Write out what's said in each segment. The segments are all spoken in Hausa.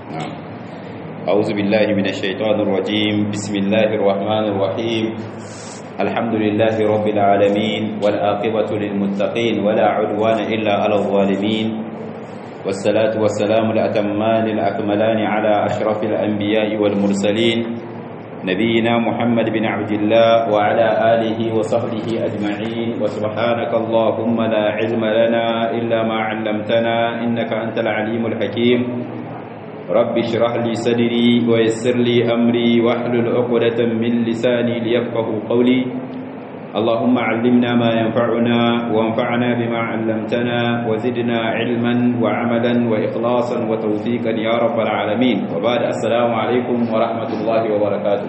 أعوذ بالله من الشيطان الرجيم بسم الله الرحمن الرحيم الحمد لله رب العالمين والآقبة للمتقين ولا عدوان إلا على الظالمين والصلاة والسلام الأتمان الأكملان على أشرف الأنبياء والمرسلين نبينا محمد بن عبد الله وعلى آله وصحبه أجمعين وسبحانك اللهم لا علم لنا إلا ما علمتنا إنك أنت العليم الحكيم رب اشرح لي صدري ويسر لي أمري واحلل عقدة من لساني ليفقه قولي اللهم علمنا ما ينفعنا وانفعنا بما علمتنا وزدنا علما وعملا وإخلاصا وتوفيقا يا رب العالمين وبعد السلام عليكم ورحمة الله وبركاته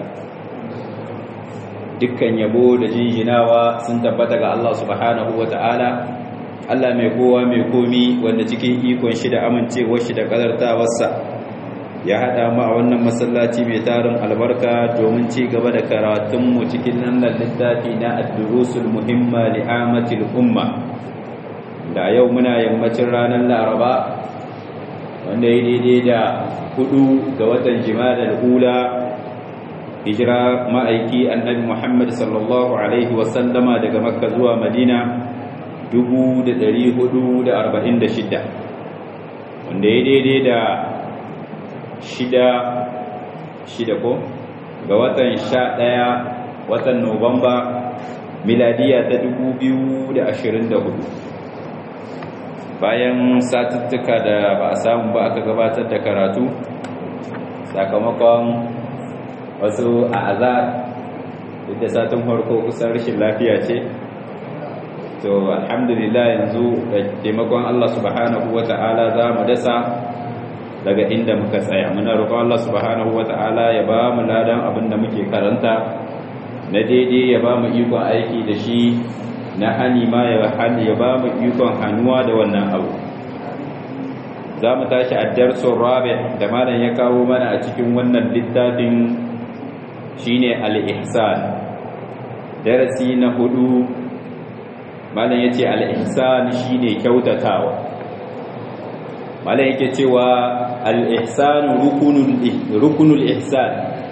dukkan yabo da jinjinawa sun tabbata ga Allah subhanahu wa ta'ala Allah mai kowa mai komi wanda cikin ikon shi da amincewar shi da kadartawarsa ya haɗa mu a wannan masallaci mai tarin albarka domin ci gaba da karatunmu cikin nan littafi na ad-durusul muhimma li amatil umma da yau muna yammacin ranar laraba wanda ya daidai da hudu ga watan jima'a ula hijira ma'aiki annabi muhammad sallallahu alaihi wasallama daga makka zuwa madina 446 wanda ya daidai da shida shida ko ga watan sha ɗaya watan Nuwamba miladiya ta dubu biyu da ashirin da hudu bayan satuttuka da ba a samu ba aka gabatar da karatu sakamakon wasu a azar da satin farko kusan rashin lafiya ce to alhamdulillah yanzu da taimakon Allah subhanahu wa ta'ala za mu dasa daga inda muka tsaya muna roƙon Allah subhanahu wata'ala ya ba mu ladan abin da muke karanta na daidai ya ba mu ikon aiki da shi na hani ma ya hani ya ba mu ikon hannuwa da wannan abu za mu tashi a darsun rabi da malam ya kawo mana a cikin wannan littafin shine al-ihsan darasi na hudu malam yace al-ihsan shine kyautatawa malam yake cewa al-ihsan rukunul ihsan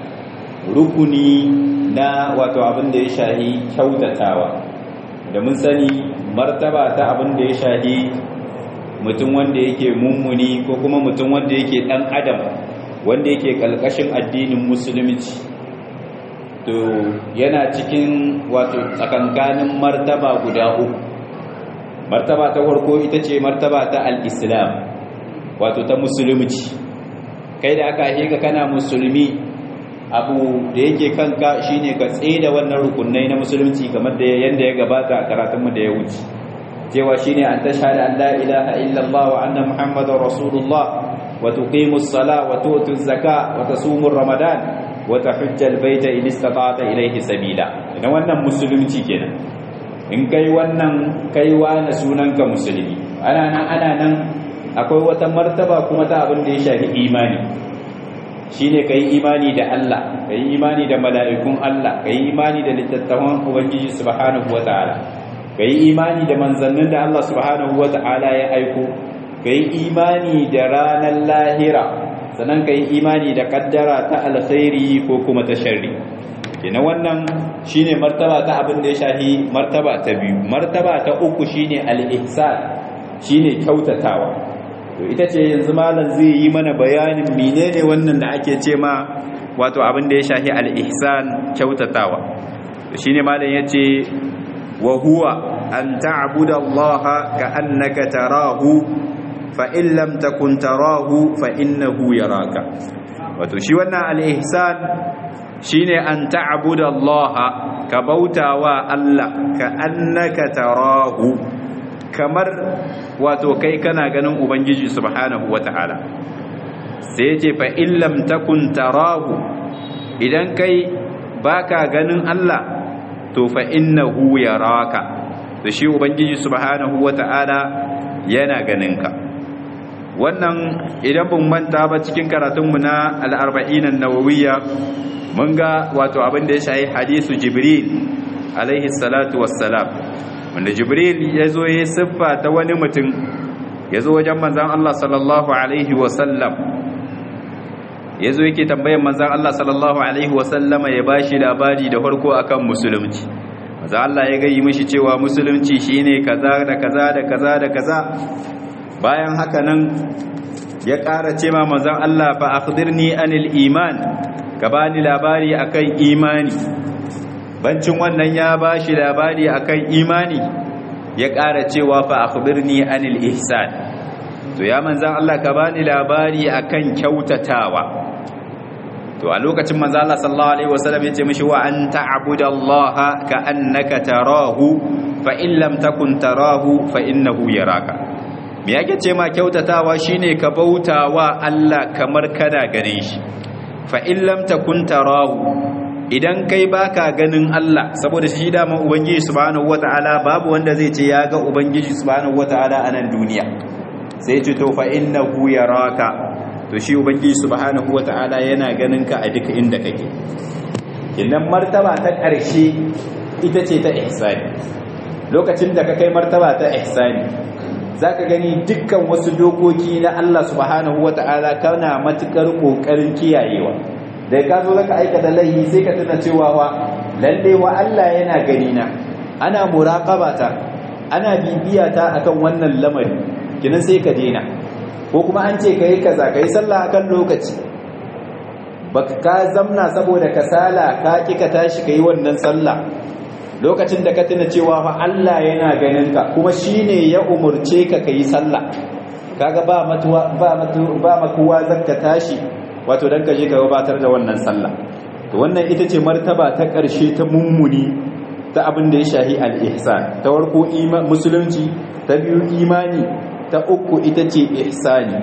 rukuni na wato abin da ya shahi kyautatawa da mun sani martaba ta abin da ya shahi mutum wanda yake mummuni ko kuma mutum wanda yake dan adam wanda yake kalkashin addinin musulunci to yana cikin wato tsakankanin martaba guda uku martaba ta farko ita ce martaba ta al-islam wato ta musulunci kai da aka haife ka kana musulmi abu da yake kanka shine ka da wannan rukunai na musulunci kamar da yanda ya gabata a karatunmu da ya wuce cewa shine an tashhadu an la ilaha illallah wa anna muhammadar rasulullah wa tuqimus sala wa tu'tuz zaka wa tasumur ramadan wa tahujjal baita in istata'ta ilayhi sabila idan wannan musulunci kenan in kai wannan kaiwa na sunanka musulmi ana nan ana nan akwai wata martaba kuma ta abin da ya shafi imani shine kai imani da Allah kai imani da mala'ikun Allah kai imani da littattafan ubangiji subhanahu wataala kai imani da manzannin da Allah subhanahu wataala ya aiko kai imani da ranar lahira sannan kai imani da kaddara ta alkhairi ko kuma ta sharri kina wannan shine martaba ta abin da ya shafi martaba ta biyu martaba ta uku shine al-ihsan shine kyautatawa to ita ce yanzu malam zai yi mana bayanin menene wannan da ake ce ma wato abin da ya shahi al-ihsan kyautatawa to shine malam yace wa huwa an ta'budu Allah ka'annaka tarahu fa in lam takun tarahu fa innahu yaraka wato shi wannan al-ihsan shine an ta'budu Allah ka bautawa Allah ka'annaka tarahu kamar wato kai kana ganin ubangiji subhanahu wata'ala sai yace fa illam takun tarahu idan kai baka ganin Allah to fa innahu yaraka to shi ubangiji subhanahu wata'ala yana ganin ka wannan idan bin manta ba cikin karatunmu na al-arba'in an-nawawiyya mun ga wato abin da ya shahi hadisu jibril alaihi salatu wassalam wanda jibril ya zo ya siffa ta wani mutum ya zo wajen manzan Allah sallallahu alaihi wasallam yazo yake tambayan manzon Allah sallallahu alaihi wasallama ya bashi labari da farko akan musulunci manzon Allah ya gayi mishi cewa musulunci shine kaza da kaza da kaza da kaza bayan haka nan ya ƙara ce ma manzon Allah fa akhbirni anil iman ka bani labari akan imani bancin wannan ya bashi labari akan imani ya ƙara cewa fa akhbirni anil ihsan to ya manzan Allah ka bani labari akan kyautatawa to a lokacin manzan Allah sallallahu alaihi wasallam yace mishi wa an ta'budallaha ka annaka tarahu fa in lam takun tarahu fa innahu yaraka me yake ce ma kyautatawa shine ka bautawa Allah kamar kana ganin shi fa in lam takun tarahu idan kai baka ganin Allah saboda shi da man ubangiji subhanahu wataala babu wanda zai ce ya ga ubangiji subhanahu wataala a nan duniya sai ce to fa innahu yaraka to shi ubangiji subhanahu wataala yana ganin ka a duk inda kake idan martaba ta ƙarshe ita ce ta ihsani lokacin da ka kai martaba ta ihsani zaka gani dukkan wasu dokoki na Allah subhanahu wataala kana matukar kokarin kiyayewa da ka zo zaka aikata laifi sai ka tuna cewa wa lalle wa Allah yana gani na ana muraqabata ana bibiya ta akan wannan lamari kinan sai ka dena ko kuma an ce kai kaza kai sallah akan lokaci baka ka zamna saboda kasala ka kika tashi kai wannan sallah lokacin da ka tuna cewa fa Allah yana ganin ka kuma shine ya umurce ka kai sallah kaga ba matuwa ba matu ba makuwa zakka tashi wato dan kaje ka gabatar da wannan sallah to wannan ita ce martaba ta ƙarshe ta mummuni ta abin da ya shahi al-ihsan ta warko musulunci ta biyu imani ta uku ita ce ihsani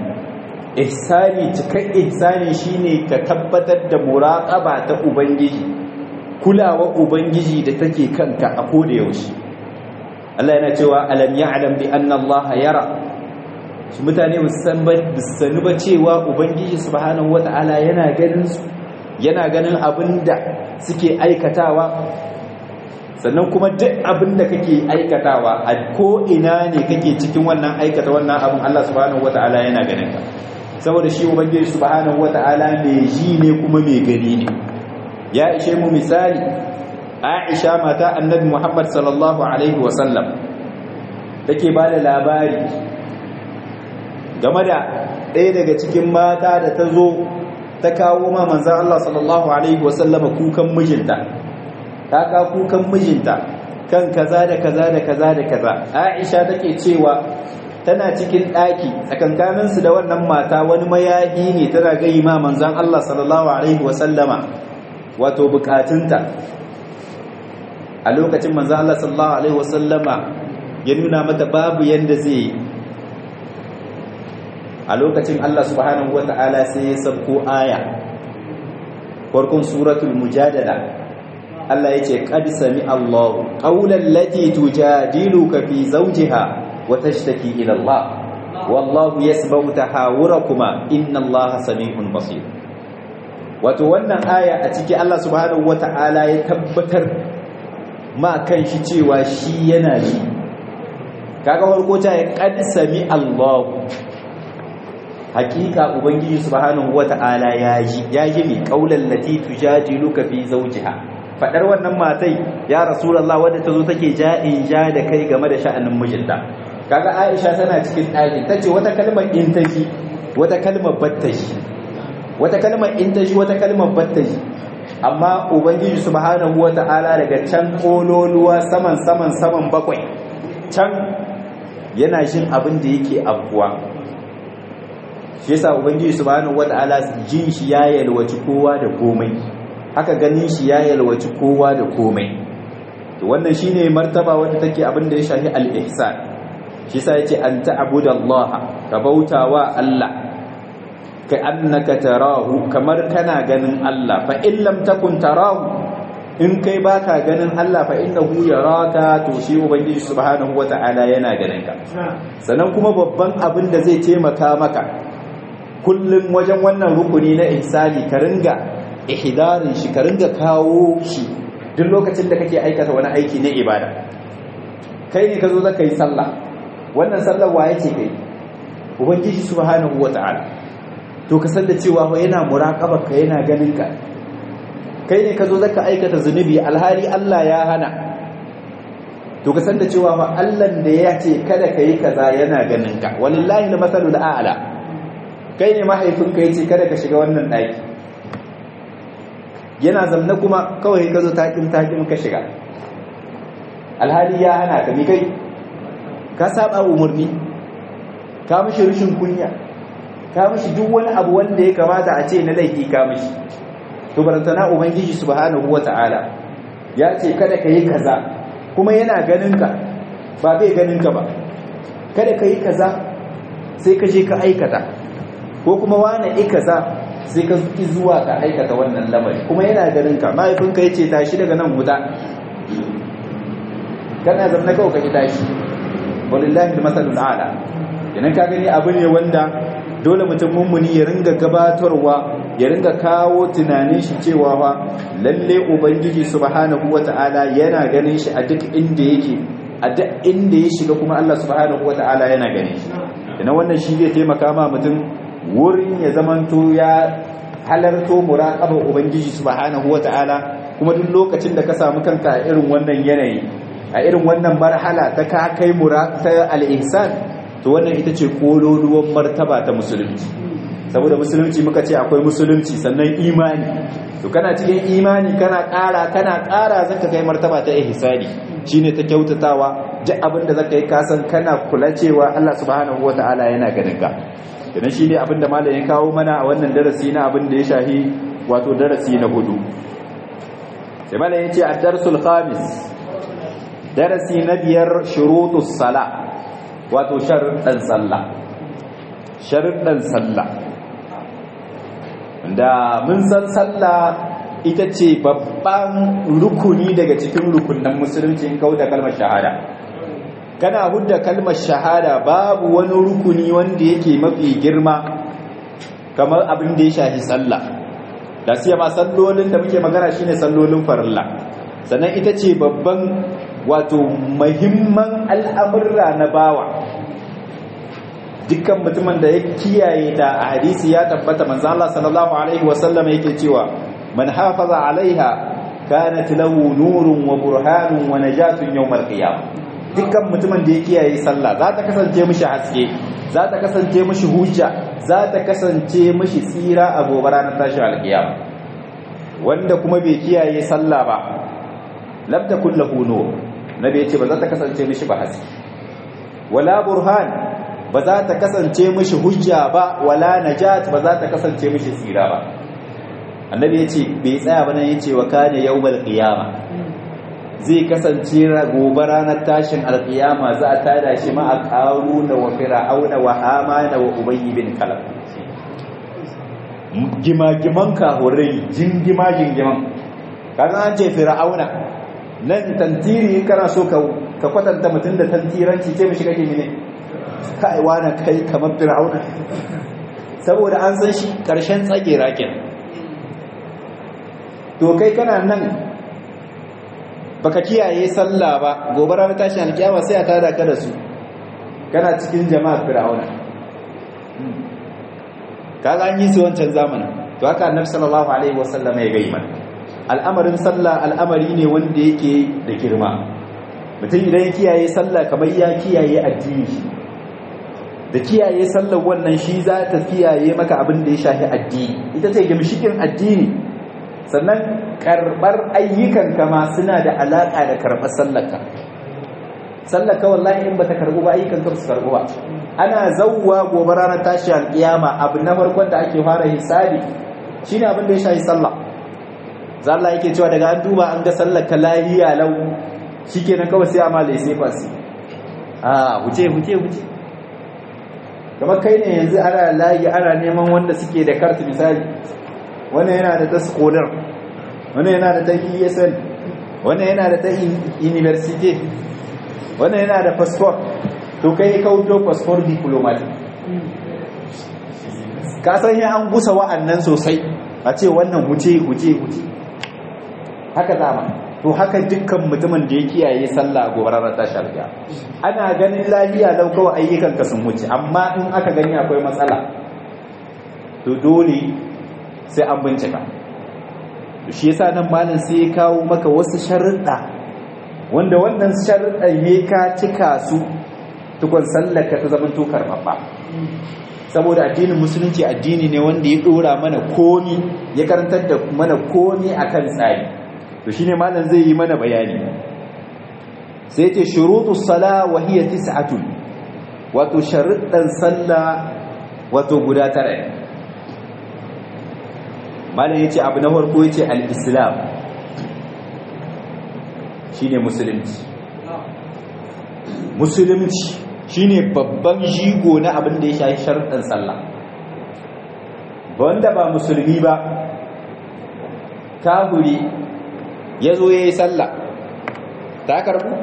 ihsani cikar ihsani shine ka tabbatar da muraqaba ta ubangiji kulawa ubangiji da take kanka a koda yaushe Allah yana cewa alam ya'lam bi anna Allah yara su mutane sanu ba cewa ubangiji subhanahu wata'ala yana ganin su yana ganin abinda suke aikatawa sannan kuma duk abinda kake aikatawa a ko ina ne kake cikin wannan aikata wannan abin Allah subhanahu wata'ala yana ganin ka saboda shi ubangiji subhanahu wata'ala mai ji ne kuma mai gani ne ya ishe mu misali Aisha mata Annabi Muhammad sallallahu alaihi wasallam take ba da labari game da ɗaya daga cikin mata da ta zo ta kawo ma manzan Allah sallallahu Alaihi wasallama kukan mijinta ta ka kukan mijinta kan kaza da kaza da kaza da kaza aisha take cewa tana cikin ɗaki tsakankaninsu da wannan mata wani mayahi ne tana gayi ma manzan Allah sallallahu Alaihi wasallama wato bukatunta a lokacin manzan Allah sallallahu Alaihi wasallama ya nuna mata babu yadda zai yi a lokacin Allah subhanahu wata'ala sai ya sabko aya farkon suratul mujadala Allah yace qad sami Allahu qawlan lati tujadiluka fi zawjiha wa tashtaki ila Allah wallahu yasma'u tahawurakuma inna Allaha sami'un basir wato wannan aya a ciki Allah subhanahu wata'ala ya tabbatar ma kan shi cewa shi yana ji kaga farko ta ya qad sami Allahu hakika ubangiji subhanahu wata'ala ya ji ya ji mi qaulal lati tujadiluka fi zawjiha fadar wannan matai ya rasulullah wanda tazo take ja'in ja da kai game da sha'anin mijinta kaga aisha tana cikin ɗakin tace wata kalmar in taji wata kalmar battaji wata kalmar in taji wata kalmar battaji amma ubangiji subhanahu wata'ala daga can kololuwa saman saman saman bakwai can yana jin abin da yake abuwa shi yasa ubangiji subhanahu wataala jin shi ya yalwaci kowa da komai haka ganin shi ya yalwaci kowa da komai to wannan shine martaba wanda take abin da ya shafi al-ihsan shi yasa yace an ta'budallaha ka bautawa Allah ka annaka tarahu kamar kana ganin Allah fa in lam takun tarahu in kai baka ganin Allah fa innahu yaraka to shi ubangiji subhanahu wataala yana ganin ka sannan kuma babban abin da zai taimaka maka kullum wajen wannan rukuni na ihsani ka ringa ihdarin shi ka ringa kawo shi duk lokacin da kake aikata wani aiki na ibada kai ne ka zo zaka yi sallah wannan sallar waye ce kai ubangiji subhanahu wata'ala to ka san da cewa fa yana muraqaba ka yana ganin ka kai ne ka zo zaka aikata zunubi alhali Allah ya hana to ka san da cewa fa Allah da ya ce kada ka yi kaza yana ganin ka wallahi na masalul a'la kai ne mahaifinka ya ce kada ka shiga wannan daki yana zamna kuma kawai ka zo takin takin ka shiga alhali ya hana ka mi kai ka saba umarni ka mishi rishin kunya ka mishi duk wani abu wanda ya kamata a ce na laifi ka mishi to barantana ubangiji subhanahu wata'ala ya ce kada ka yi kaza kuma yana ganin ka ba bai ganin ka ba kada ka yi kaza sai ka je ka aikata ko kuma wani i kaza sai ka ki zuwa ka aikata wannan lamari kuma yana ganin ka mahaifinka ya ce tashi daga nan wuta kana zamna kawai ka ki tashi walillahi masalul ala idan ka gani abu ne wanda dole mutum mummuni ya ringa gabatarwa ya ringa kawo tunanin shi cewa fa lalle ubangiji subhanahu wataala yana ganin shi a duk inda yake a duk inda ya shiga kuma Allah subhanahu wataala yana ganin shi idan wannan shi zai taimaka ma mutum wurin ya zamanto ya halarto muraqabar ubangiji subhanahu wataala kuma duk lokacin da ka samu kanka a irin wannan yanayi a irin wannan marhala ta ka kai ta al-ihsan to wannan ita ce kololuwan martaba ta musulunci saboda musulunci muka ce akwai musulunci sannan imani to kana cikin imani kana ƙara kana ƙara zaka kai martaba ta ihsani shine ta kyautatawa duk abin da zaka yi kasan kana kula cewa Allah subhanahu wataala yana ganin ka idan shine abin da malamin ya kawo mana a wannan darasi na abin da ya shahi wato darasi na hudu sai malamin ya ce ad-darsul khamis darasi na biyar shurutus sala wato sharuɗan sallah sharuɗan sallah da mun san sallah ita ce babban rukuni daga cikin rukunan musulunci in kawo da kalmar shahada kana hudda kalmar shahada babu wani rukuni wanda yake mafi girma kamar abin da ya shafi sallah da siya ma sallolin da muke magana shine sallolin farilla sannan ita ce babban wato mahimman al'amurra na bawa dukkan mutumin da ya kiyaye ta a hadisi ya tabbata manzo Allah sallallahu alaihi wasallam yake cewa man hafaza alaiha kanat lahu nurun wa burhanun wa najatun yawmal qiyamah dukkan mutumin da ya kiyaye sallah za ta kasance mishi haske za ta kasance mishi hujja za ta kasance mishi tsira a gobe ranar tashin alkiyama wanda kuma bai kiyaye sallah ba lam takul lahu nur nabi yace ba za ta kasance mishi ba haske wala burhan ba za ta kasance mishi hujja ba wala najat ba za ta kasance mishi tsira ba annabi yace bai tsaya ba nan yace wa kana yawmal qiyama zai kasance gobe ranar tashin alqiyama za a tada shi ma a qaruna wa fir'auna wa hamana wa ubayy bin kalab gima-giman kahurai jingima jingiman kaga an ce fir'auna nan tantiri kana so ka kwatanta mutum da tantiranci ce mishi kake mine kai wani kai kamar fir'auna saboda an san shi karshen tsage rakin to kai kana nan baka kiyaye sallah ba gobe ranar tashin alkiyama sai a tada ka da su kana cikin jama'a fir'auna kaga an yi su wancan zamanin to haka annabi sallallahu alaihi wasallam ya gai mana al'amarin sallah al'amari ne wanda yake da girma mutum idan ya kiyaye sallah kamar ya kiyaye addini da kiyaye sallar wannan shi za ta kiyaye maka abin da ya shafi addini ita ce gimshikin addini sannan karbar ayyukan kama suna da alaka da karbar sallarka sallarka wallahi in bata karbu ba ayyukan ka su karbu ba ana zawwa gobe ranar tashi alkiyama abu na farkon da ake fara hisabi shine abin da ya shafi sallah zalla yake cewa daga an duba an ga sallar ka lahiya lau shikenan kawai sai amma lai sai fasi ah huce huce huce kamar kai ne yanzu ana layi ana neman wanda suke da kartu misali wannan yana da ta skolar wannan yana da ta ESL wannan yana da ta university wannan yana da passport to kai ka wuto passport diplomatic ka san ya an gusa wa'annan sosai a ce wannan huce huce huce haka zama to haka dukkan mutumin da ya kiyaye sallah gobe ranar tashi alƙiya ana ganin lafiya lau kawai ayyukan ka sun wuce amma in aka gani akwai matsala to dole sai an bincika shi yasa nan malam sai ya kawo maka wasu sharuɗa wanda wannan sharuɗan ne ka cika su tukun sallaka ta zama to karɓaɓɓa saboda addinin musulunci addini ne wanda ya ɗora mana komi ya karantar da mana komi akan tsari to shine malam zai yi mana bayani sai ce shurutus sala wa hiya tis'atun wato sharuɗan sallah wato guda tara ne malam yace abu na farko yace al-islam shine musulunci musulunci shine babban jigo na abin da ya shafi sharuɗan sallah wanda ba musulmi ba kahuri ya zo ya yi sallah ta karbu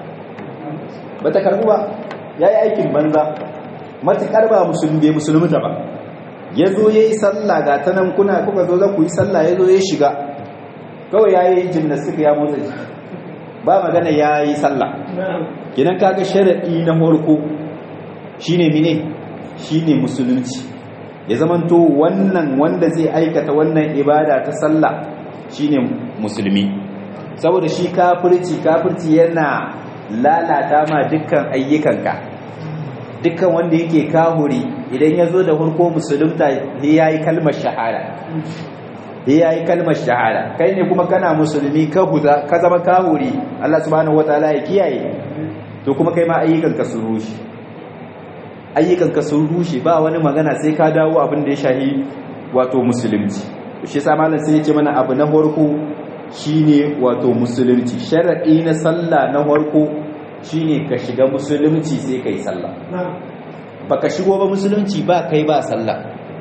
ba ta karbu ba ya yi aikin banza matuƙar ba musulmi bai musulmi ta ba ya zo ya yi sallah ga ta nan kuna kuka zo za ku yi sallah ya zo ya shiga kawai ya yi jimnastika ya motsa jiki ba magana ya yi sallah kinan kaga sharaɗi na farko shine mine shine musulunci ya zamanto wannan wanda zai aikata wannan ibada ta sallah shine musulmi saboda shi kafirci kafirci yana lalata ma dukkan ayyukanka dukkan wanda yake kahuri idan ya zo da farko musulunta ya yi kalmar shahada ya yi kalmar shahada kai ne kuma kana musulmi ka huza ka zama kahuri Allah subhanahu wataala ya kiyaye to kuma kai ma ayyukanka sun rushe ayyukanka sun rushe ba wani magana sai ka dawo abin da ya shahi wato musulunci shi yasa malam sai ya ce mana abu na farko shine wato musulunci sharadi na sallah na farko shine ka shiga musulunci sai kai sallah baka shigo ba musulunci ba kai ba sallah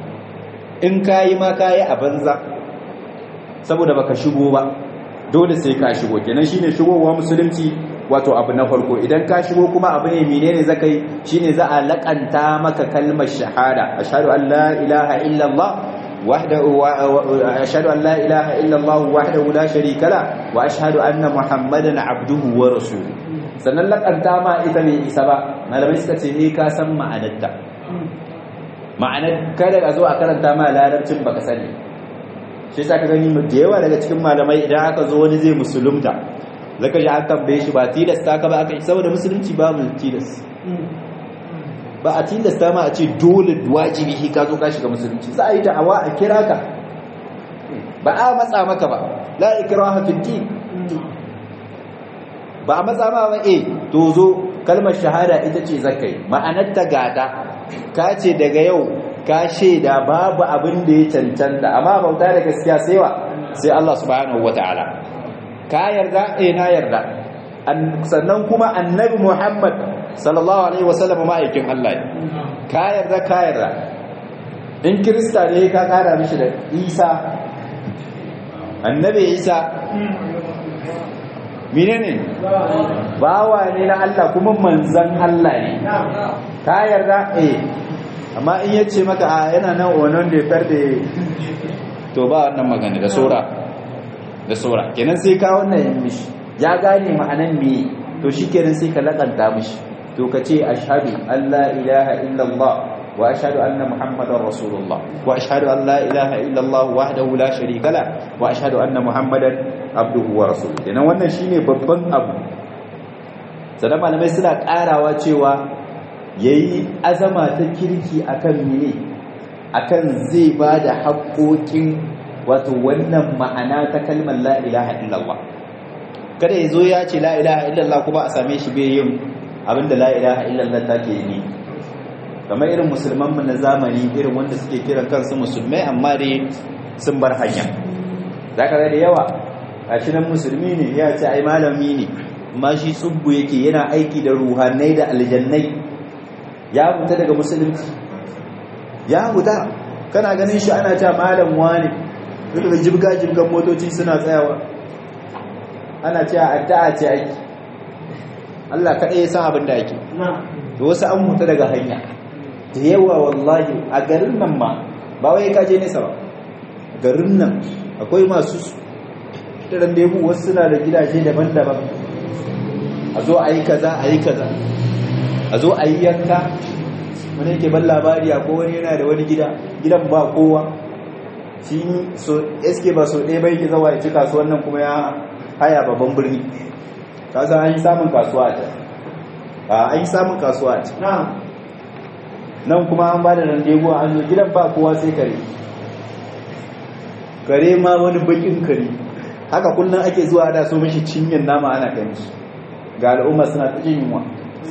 in kayi ma kayi a banza saboda baka shigo ba dole sai ka shigo kenan shine shigowa musulunci wato abu na farko idan ka shigo kuma abu ne menene zaka yi shine za a lakanta maka kalmar shahada ashhadu an la ilaha illa allah wahdahu ashhadu an la ilaha illa allah wahdahu la sharika la wa ashhadu anna muhammadan abduhu wa rasuluhu sannan lakanta ma ita ne isa ba malamai suka ce ne ka san ma'anarta ma'anar kada a zo a karanta ma larabcin baka sani shi sa ka gani da yawa daga cikin malamai idan aka zo wani zai musulunta zaka ji an tambaye shi ba tilasta ka ba aka yi saboda musulunci babu tilas ba a tilasta ma a ce dole wajibi shi ka zo ka shiga musulunci za a yi da'awa a kira ka ba a matsa maka ba la ikraha fi din ba a matsa ma ba eh to zo kalmar shahada ita ce zakai ma'anar ta gada ka ce daga yau ka shaida babu abin da ya cancanta amma bauta da gaskiya sai wa sai Allah subhanahu wataala ka yarda eh na yarda sannan kuma annabi Muhammad sallallahu alaihi wasallam ma'aikin Allah ka yarda ka yarda in kirista ne ka kara mishi da Isa annabi Isa menene bawa ne na Allah kuma manzan Allah ne ka yarda eh amma in yace maka a yana nan wannan da ya da to ba wannan magana da sora da sora kenan sai ka wannan yin mishi ya gane ma'anan me to shikenan sai ka lakanta mishi to ka ce ashhadu an la ilaha illallah wa ashhadu anna muhammadar rasulullah wa ashhadu an la ilaha illallah wahdahu la sharika la wa ashhadu anna muhammadan abduhu wa rasuluhu kenan wannan shine babban abu sanan malamai suna karawa cewa yayi azama ta kirki akan mene akan zai bada haƙoƙin wato wannan ma'ana ta kalmar la ilaha illallah kada yazo ya ce la ilaha illallah kuma a same shi bai yin abinda la ilaha illallah take yi kamar irin musulman mu na zamani irin wanda suke kiran kansu musulmai amma dai sun bar hanya zaka ga da yawa gashi nan musulmi ne ya ce ai malami ne amma shi tsubbu yake yana aiki da ruhanai da aljannai ya huta daga musulunci ya huta kana ganin shi ana ta malam wani daga jibga-jibgan motoci suna tsayawa ana ce addu'a ce aiki Allah kaɗai ya san abin da ake da wasu an huta daga hanya da yawa wallahi a garin nan ma ba wai kaje nesa ba garin nan akwai masu irin da yabu wasu suna da gidaje daban-daban a zo a yi kaza a yi kaza a zo a yi yanka wani yake ban labari a ko wani yana da wani gida gidan ba kowa shi so eske ba so ɗaya bai ke zawa ya ci kasuwan nan kuma ya haya babban birni ta san an yi samun kasuwa a can a an yi samun kasuwa a can nan kuma an ba da randego an zo gidan ba kowa sai kare kare ma wani bakin kare haka kullum ake zuwa da so mishi cinyin nama ana kai mishi ga al'umma suna ta jin yunwa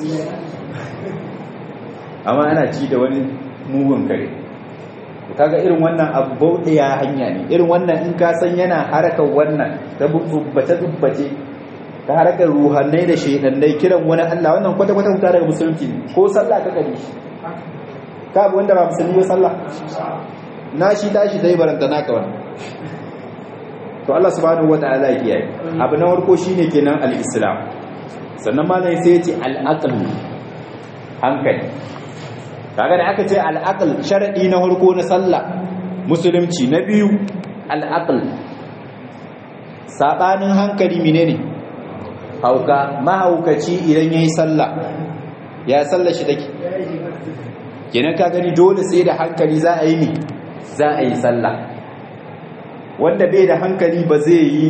amma ana ci da wani mugun kare kaga irin wannan abu bauɗe ya hanya ne irin wannan in ka san yana harakar wannan ta tsubbace tsubbace ta harakar ruhannai da shaidannai kiran wani Allah wannan kwata kwata huta daga musulunci ne ko sallah ka gani shi ka abu wanda ba musulmi ba sallah na shi tashi dai baranta naka wannan to Allah subhanahu wataala ya kiyaye abu na farko shine kenan al-islam sannan malai sai ya ce al-aql hankali kaga da aka ce al-aql sharadi na farko na sallah musulunci na biyu al-aql sabanin hankali menene hauka mahaukaci idan yayi sallah ya sallar shi take kenan ka gani dole sai da hankali za a yi ne za a yi sallah wanda bai da hankali ba zai yi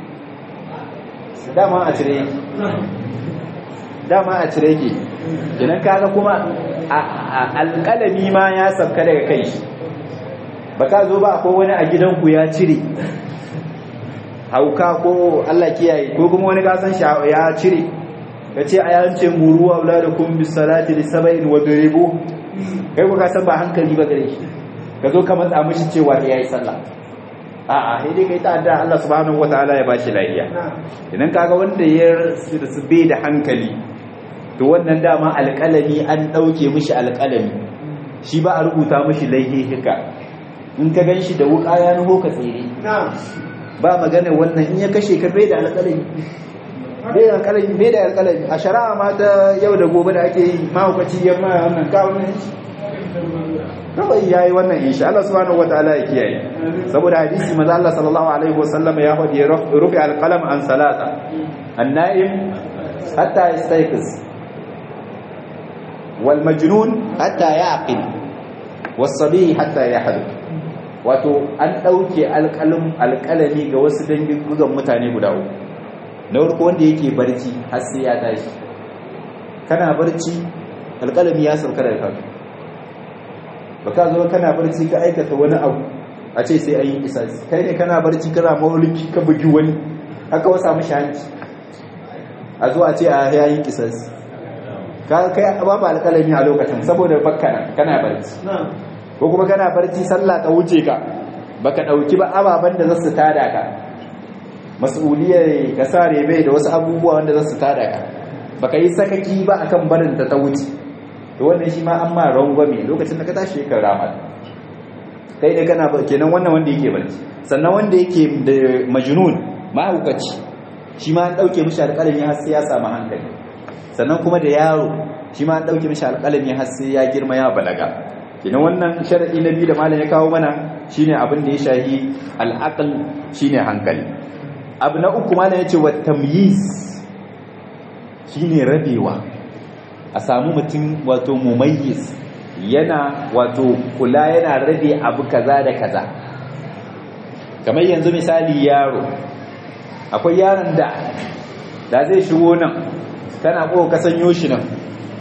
dama a cire yake dama a cire yake kenan kaga kuma alƙalami ma ya sabka daga kai shi ba ka zo ba ko wani a gidanku ya cire hauka ko Allah kiyaye ko kuma wani kasan shi ya cire ka ce a yance muru wa da kun bi salati li saba'in wa duribu kai ku kasan ba hankali ba gare shi ka zo ka matsa mishi cewa ya yi sallah a'a sai dai kai ta adda Allah subhanahu wataala ya bashi lafiya idan kaga wanda ya su bai da hankali to wannan dama alƙalami an ɗauke mishi alƙalami shi ba a rubuta mishi laihihika in ka gan shi da wuƙa ya nuho ka tsere ba magana wannan in ya kashe ka bai da alƙalami bai da alƙalami bai da alƙalami a shari'a ma ta yau da gobe da ake yi mahaukaci ya ma wannan ka wannan kawai ya yi wannan insha Allah subhanahu wa ta'ala ya kiyaye saboda hadisi maza Allah sallallahu alaihi wa sallam ya faɗi ya rufe alƙalam an salata an-na'im hatta yastayqiz wal majnun hatta yaqil was sabi hatta yahdu wato an dauke alƙalam alƙalami ga wasu dangin gugan mutane guda uku na farko wanda yake barci har sai ya tashi kana barci alƙalami ya sauka daga kanka baka zo kana barci ka aikata wani abu a ce sai ayi isasi kai ne kana barci kana mauliki ka bugi wani haka wasa mishi hanci a zo a ce a yayin isasi ka kai babu alƙalami a lokacin saboda bakka kana barci ko kuma kana barci sallah ta wuce ka baka dauki ba ababan da zasu tada ka mas'uliyar ka sare bai da wasu abubuwa wanda zasu tada ka baka yi sakaki ba akan barin ta ta wuce to wannan shi ma an ma rangwame lokacin da ka tashi ka rama kai dai kana kenan wannan wanda yake barci sannan wanda yake da majnun mahaukaci shi ma an dauke mishi alƙalami har sai ya samu hankali sannan kuma da yaro shi ma an dauke mishi alƙalami har sai ya girma ya balaga kenan wannan sharadi na biyu da malam ya kawo mana shine abin da ya shahi al'aql shine hankali abu na uku malam yace wa tamyiz shine rabewa a samu mutum wato mumayyiz yana wato kula yana rabe abu kaza da kaza kamar yanzu misali yaro akwai yaron da da zai shigo nan kana ko ka sanyo shi nan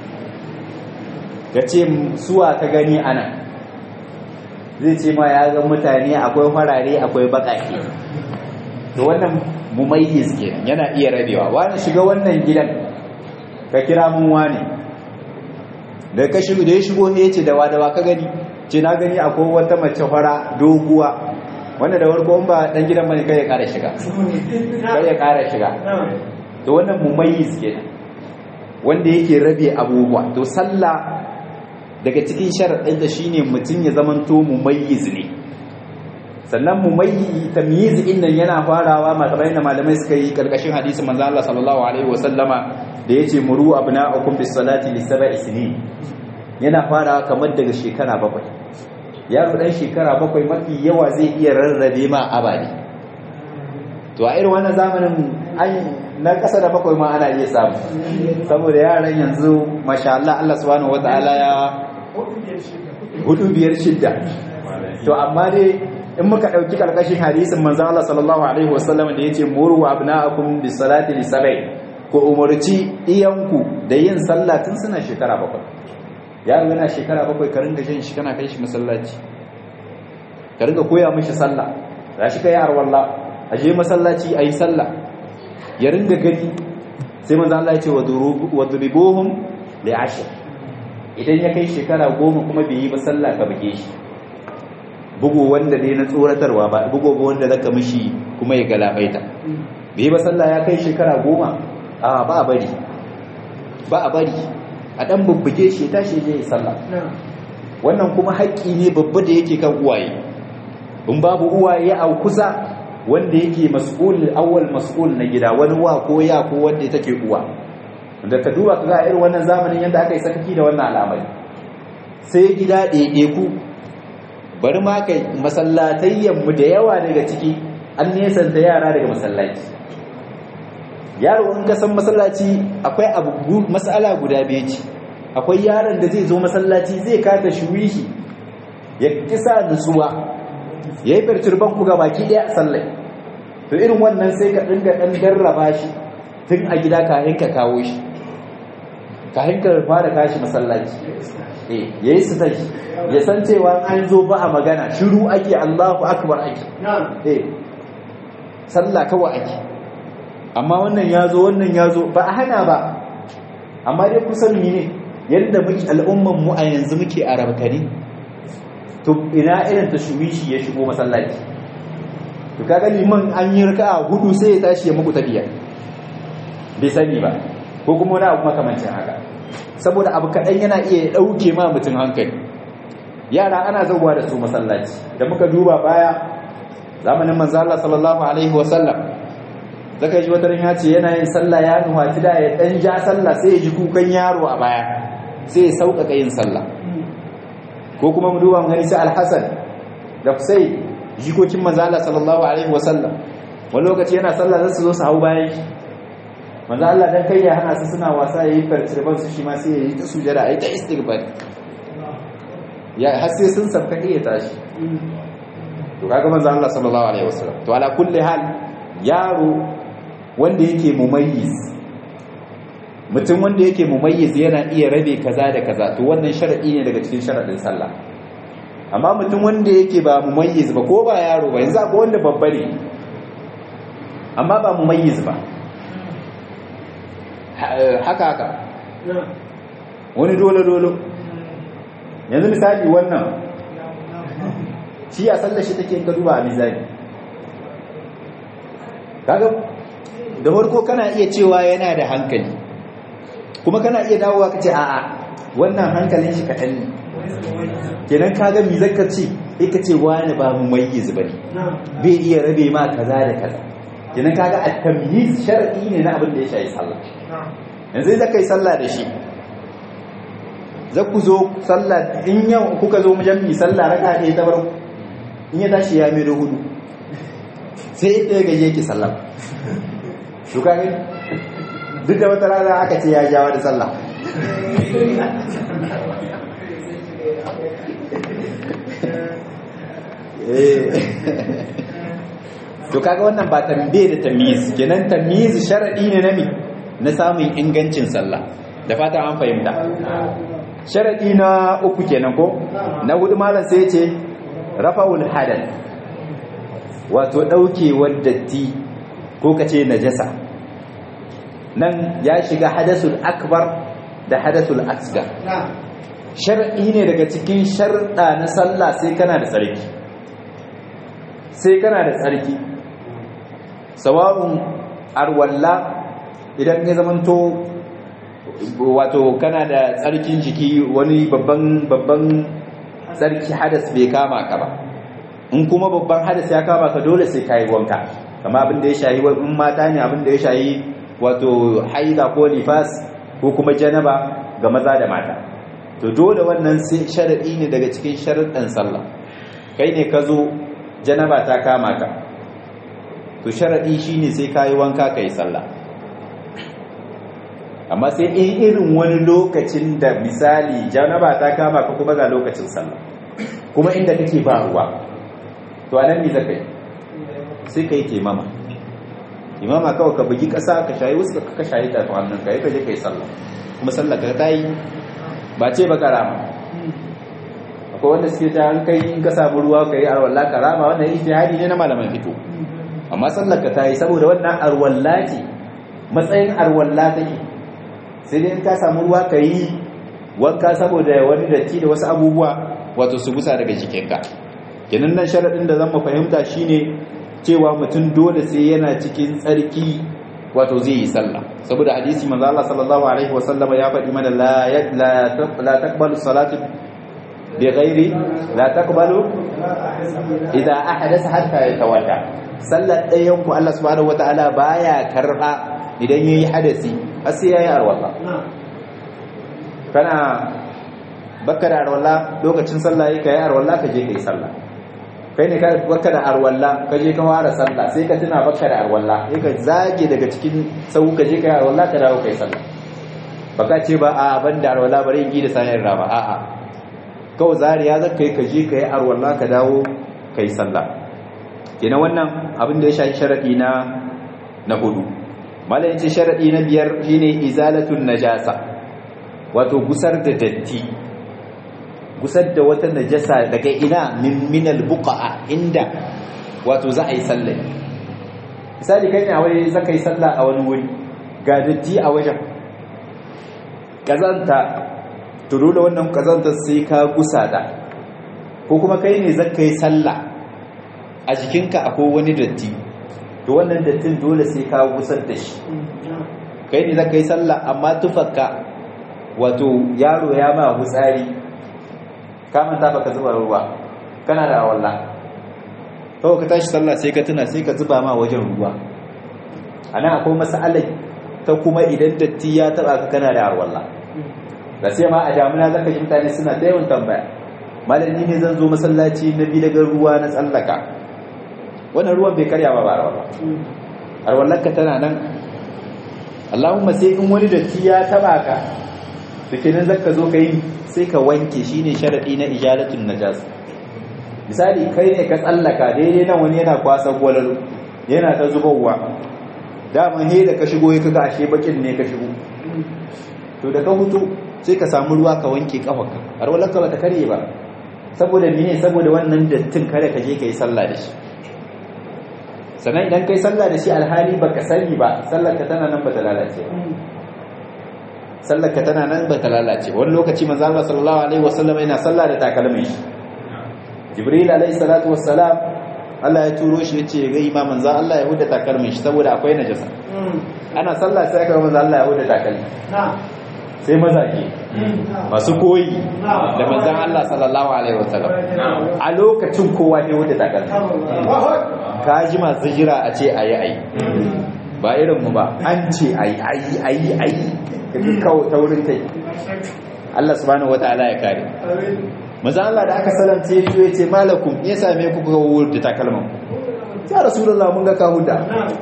ka ce suwa ka gani ana zai ce ma ya ga mutane akwai farare akwai bakake to wannan mumayyiz kenan yana iya rabewa wani shiga wannan gidan ka kira mun wani da ka shigo da ya shigo ne ce dawa dawa ka gani ce na gani akwai wata mace fara doguwa wanda da warko ba dan gidan bane kai ya kara shiga kai ya kara shiga to wannan mumayyiz kenan wanda yake rabe abubuwa to sallah daga cikin sharadin da shine mutun ya zamanto mumayyiz ne sannan mumayyi tamyiz din nan yana farawa makamai da malamai suka yi karkashin hadisin manzo Allah sallallahu alaihi wasallama da yace muru abna'akum bis salati li sab'i sinin yana farawa kamar daga shekara bakwai yaro dan shekara bakwai mafi yawa zai iya rarrabe ma abadi to a irin wannan zamanin an na kasa da bakwai ma ana iya samu saboda yaran yanzu masha Allah Allah subhanahu wataala ya hudu biyar shidda to amma dai in muka ɗauki ƙarƙashin hadisin manzan Allah sallallahu alaihi wasallam da ya ce muru abna'akum bis salati li sab'i ku umarci iyanku da yin sallah tun suna shekara bakwai yaro yana shekara bakwai ka ringa jan shi kana kai shi masallaci ka ringa koya mishi sallah za shi kai arwalla a je masallaci a yi sallah ya ringa gani sai manzo Allah ya ce wa duribuhum li ashir idan ya kai shekara goma kuma bai yi ba sallah ka buge shi bugu wanda dai na tsoratarwa ba bugu wanda zaka mishi kuma ya galabaita bai yi ba sallah ya kai shekara goma a ba a bari ba a bari a dan bubbuge shi tashi je yi sallah wannan kuma haƙƙi ne babba da yake kan uwaye in babu uwaye a kusa wanda yake mas'ul awwal mas'ul na gida wani wa ko ya ko wanda take uwa da ka duba kaga irin wannan zamanin yanda aka yi sakaki da wannan al'amari sai gida ɗaiɗe ku bari ma kai masallatayyan mu da yawa daga ciki an nesanta yara daga masallaci yaro in ka san masallaci akwai abu mas'ala guda biyu ce akwai yaron da zai zo masallaci zai kata shuwihi ya kisa nutsuwa ya yi firturban ku baki ɗaya a sallai to irin wannan sai ka ɗinga ɗan garraba shi tun a gida kayan ka kawo shi kayan ka fara kashi masallaci ya yi sitar ya san cewa an zo ba a magana shiru ake allahu akbar ake sallah kawai ake amma wannan ya zo wannan ya zo ba a hana ba amma dai kusan ne yadda muke al'umman mu a yanzu muke a rabkani to ina irin ta shuwishi ya shigo masallaci to kaga liman an yi raka'a hudu sai ya tashi ya muku tafiya bai sani ba ko kuma wani abu makamancin haka saboda abu kaɗan yana iya ɗauke ma mutum hankali yara ana zauwa da su masallaci da muka duba baya zamanin manzo Allah sallallahu alaihi wa sallam zaka ji wata ya ce yana yin sallah ya nuhaci da ya dan ja sallah sai ya ji kukan yaro a baya sai ya sauƙaƙa yin sallah ko kuma mu duba mu gani sai Al-Hasan da Husayn jikokin manzo Allah sallallahu alaihi wasallam wani lokaci yana sallah zai su zo su hau bayan shi manzo Allah dan kai ya hana su suna wasa yayi fartirban su shi ma sai yayi ta sujada ayi ta istighfar ya har sai sun sabka ya tashi to kaga manzo Allah sallallahu alaihi wasallam to ala kulli hal yaro wanda yake mumayyiz mutum wanda yake mumayyiz yana iya rabe kaza da kaza to wannan sharadi ne daga cikin sharadin sallah amma mutum wanda yake ba mumayyiz ba ko ba yaro ba yanzu akwai wanda babba ne amma ba mumayyiz ba haka haka wani dole dole yanzu misali wannan shi a sallar shi take ka duba a mizani kaga da farko kana iya cewa yana da hankali kuma kana iya dawowa ka ce a'a wannan hankalin shi kaɗan ne kenan kaga mi zaka ce ka ce wani ba mu mayyiz bane bai iya rabe ma kaza da kaza kenan kaga at-tamyiz shar'i ne na abin da ya shafi sallah yanzu zaka yi sallah da shi za ku zo sallah in yau kuka zo mu jami'i sallah raka ɗaya ta farko in ya tashi ya mai da hudu sai ita ya gaje ki sallah to kaga duk da wata rana aka ce ya jawa da sallah to kaga wannan ba tambaye da tamyiz kenan tamyiz sharadi ne na mi na samun ingancin sallah da fata an fahimta sharadi na uku kenan ko na hudu malam sai yace rafa'ul hadath wato daukewar datti ko kace najasa nan ya shiga hadasul akbar da hadasul asgar shar'i ne daga cikin sharɗa na sallah sai kana da tsarki sai kana da tsarki sawa'un arwalla idan ya zamanto wato kana da tsarkin jiki wani babban babban tsarki hadas bai kama ka ba in kuma babban hadas ya kama ka dole sai ka yi wanka kama abin da ya shayi in mata ne abin da ya shayi wato haida ko nifas ko kuma janaba ga maza da mata to dole wannan sharadi ne daga cikin sharaɗin sallah kai ne ka zo janaba ta kama ka to sharadi shine sai ka yi wanka ka yi sallah amma sai in irin wani lokacin da misali janaba ta kama ka kuma ga lokacin sallah kuma inda kake ba ruwa to anan ne zaka yi sai kai taimama imama kawai ka bugi kasa ka shayi wasu ka shayi ta to hannun ka yi ka je kai sallah kuma sallah ka ta yi ba ce ba karama akwai wanda suke ta kai in ka samu ruwa ka yi arwallah karama wannan ijtihadi ne na malaman fito amma sallar ka ta yi saboda wannan arwalla ce matsayin arwalla take sai dai in ka samu ruwa ka yi wanka saboda wani datti da wasu abubuwa wato su gusa daga jikinka kenan nan sharadin da zan mu fahimta shine cewa mutum dole sai yana cikin tsarki wato zai yi sallah saboda hadisi manzo Allah sallallahu alaihi wasallama ya faɗi mana la la taqbalu salatu bi ghairi la taqbalu idza ahdatha hatta yatawadda sallar ɗayan ku Allah subhanahu wataala baya karba idan yayi hadasi har sai yayi arwala kana baka da arwala lokacin sallah yake kai arwala ka je kai sallah kai ne baka da arwalla ka je ka fara sallah sai ka tuna baka da arwalla sai ka zage daga cikin sau ka je kai arwalla ka dawo kai sallah baka ce ba a ban da arwalla bari yi da sanin rama a a kawai zariya zaka kai ka je kai arwalla ka dawo kai sallah kenan wannan abin da ya shafi sharadi na na hudu malai ce sharadi na biyar shine izalatun najasa wato gusar da datti gusar da wata najasa daga ina min minal buqa'a inda wato za a yi sallah misali kai ne a waje za ka yi sallah a wani wuri ga datti a wajen kazanta turo da wannan kazantar sai ka gusa da ko kuma kai ne za ka yi sallah a jikinka akwai wani datti to wannan dattin dole sai ka gusar da shi kai ne za ka yi sallah amma tufarka wato yaro ya ma hutsari kamun ta baka zuba ruwa kana da awalla kawai ka tashi sallah sai ka tuna sai ka zuba ma wajen ruwa ana akwai masalai ta kuma idan datti ya taba ka kana da awalla da sai ma a damuna zaka ji mutane suna da yawan tambaya malami ne zan zo masallaci na bi daga ruwa na tsallaka wannan ruwan bai karya ba ba ba arwallarka tana nan Allahumma sai in wani datti ya taba ka tukinin zaka zo ka yi sai ka wanke shi ne sharaɗi na ijalatun najas misali kai ne ka tsallaka daidai nan wani yana kwasa gwalalu yana ta zubowa dama ne da ka shigo ya kaga ashe bakin ne ka shigo to da ka hutu sai ka samu ruwa ka wanke kafarka har walanka ba ta karye ba saboda mene saboda wannan dattin kare ka je ka yi sallah da shi sannan idan kai sallah da shi alhali baka sani ba sallar ka tana nan ba ta lalace ba sallar ka tana nan ba ta lalace wani lokaci manzo Allah sallallahu alaihi wasallam yana sallah da takalmin shi Jibril alaihi salatu wassalam Allah ya turo shi yace ga imam manzo Allah ya huda takalmin shi saboda akwai najasa ana sallah sai aka manzo Allah ya huda takalmi sai mazaje masu koyi da manzon Allah sallallahu alaihi wasallam a lokacin kowa ne huda takalmi ka ji masu jira a ce ayi ayi ba irin mu ba an ce ayi ayi ayi ayi kaji kawo taurin kai Allah subhanahu wataala ya kare manzo Allah da aka salance shi ya ce malakum ya same ku ga wurin da takalman ya rasulullah mun ga ka huda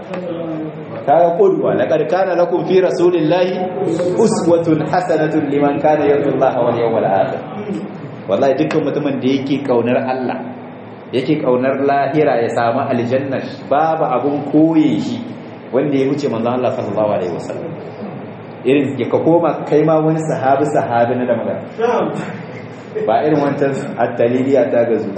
kaga qudwa laqad kana lakum fi rasulillahi uswatun hasanatun liman kana yarju Allah wal yawmal akhir wallahi dukkan mutumin da yake kaunar Allah yake kaunar lahira ya samu aljanna babu abun koye shi wanda ya wuce manzo Allah sallallahu alaihi wasallam irin ya ka koma kai ma wani sahabi sahabi na da magana ba irin wancan attaliliya ta gazu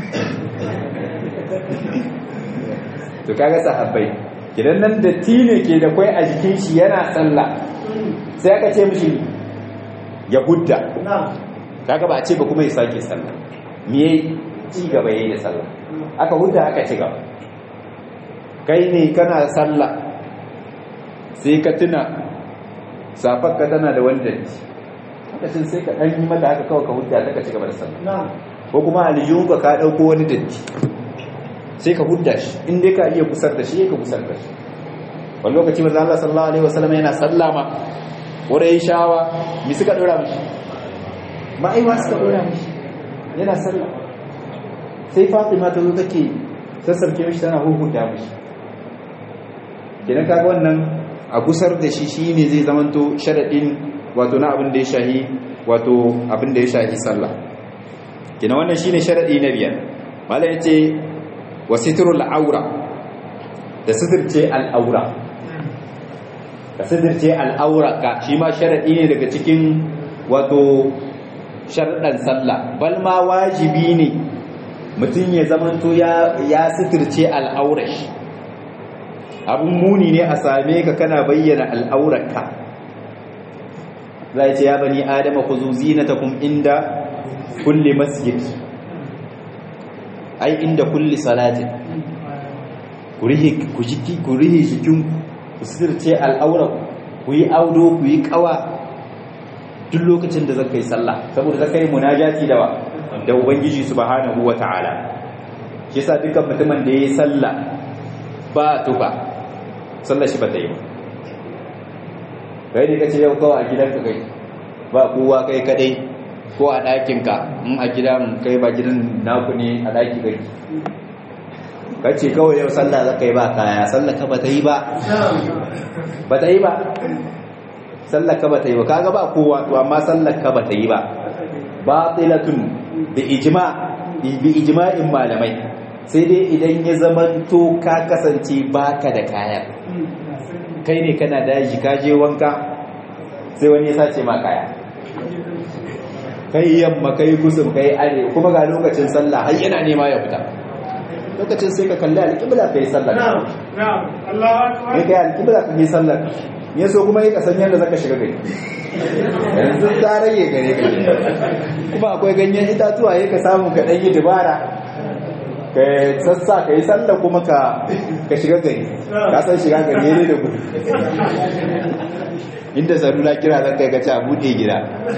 to kaga sahabbai kidan nan da tine ke da kwai a jikin shi yana sallah sai aka ce mishi ya hudda kaga ba a ce ba kuma ya sake sallah me yayi ci gaba yayi da sallah aka hudda aka ci gaba kai ne kana sallah sai ka tuna safarka tana da wani datti lokacin sai ka ɗan yi mata haka kawai ka hudda ta ka ci gaba da sallah ko kuma aljihunka ka ɗauko wani datti sai ka hudda shi in dai ka iya kusar da shi ka kusar da shi wani lokaci manzo Allah sallallahu alaihi wasallam yana sallama wurin shawa mi suka dora mishi ma'aiwa suka dora mishi yana sallah sai Fatima ta zo take sassarke mishi tana huhunta mishi kidan kaga wannan a gusar da shi shine zai zamanto sharadin wato na abin da ya shahi wato abin da ya shahi sallah kina wannan shine sharadi na biyar mallan yace wasitrul aura da sitirce al'aura ka sitirce al'aura ka shi ma sharadi ne daga cikin wato sharadan sallah bal ma wajibi ne mutum ya zamanto ya sitirce al'aurashi abun muni ne a same ka kana bayyana al'aurarka za ce ya bani adama ku zuzi na takun inda kulle masjid ai inda kulle salatin ku rihe jikin ku sitirce al'aurar ku yi audo ku yi kawa duk lokacin da zaka yi sallah saboda zaka yi munajati da wa da ubangiji subhanahu wata'ala shi yasa dukkan mutumin da yayi sallah ba tufa sallar shi ba ta yi ba kai ne kace yau kawai a gidanka kai ba kowa kai kadai ko a ɗakin ka in a gidan kai ba gidan naku ne a ɗaki kai kace kawai yau sallah zaka yi ba kaya sallah ka ba ta yi ba ba ta yi ba sallah ka ba ta yi ba kaga ba kowa to amma sallah ka ba ta yi ba batilatun bi ijma bi ijma'in malamai sai dai idan ya zamanto ka kasance baka da kaya kai ne kana daji ka je wanka sai wani ya sace ma kaya kai yamma kai kusur kai are kuma ga lokacin sallah har yana nema ya fita lokacin sai ka kalli alƙibla kai sallah na'am na'am Allahu akbar kai alƙibla kai sallah ya so kuma yi kasan yadda zaka shiga gari yanzu ta rage gare ka kuma akwai ganyen itatuwa ya ka samu ka ɗanyi dubara ka sassa ka yi sallah kuma ka shiga gari ka san shiga gari ne da gudu inda salula kira zan kai gaci a buɗe gida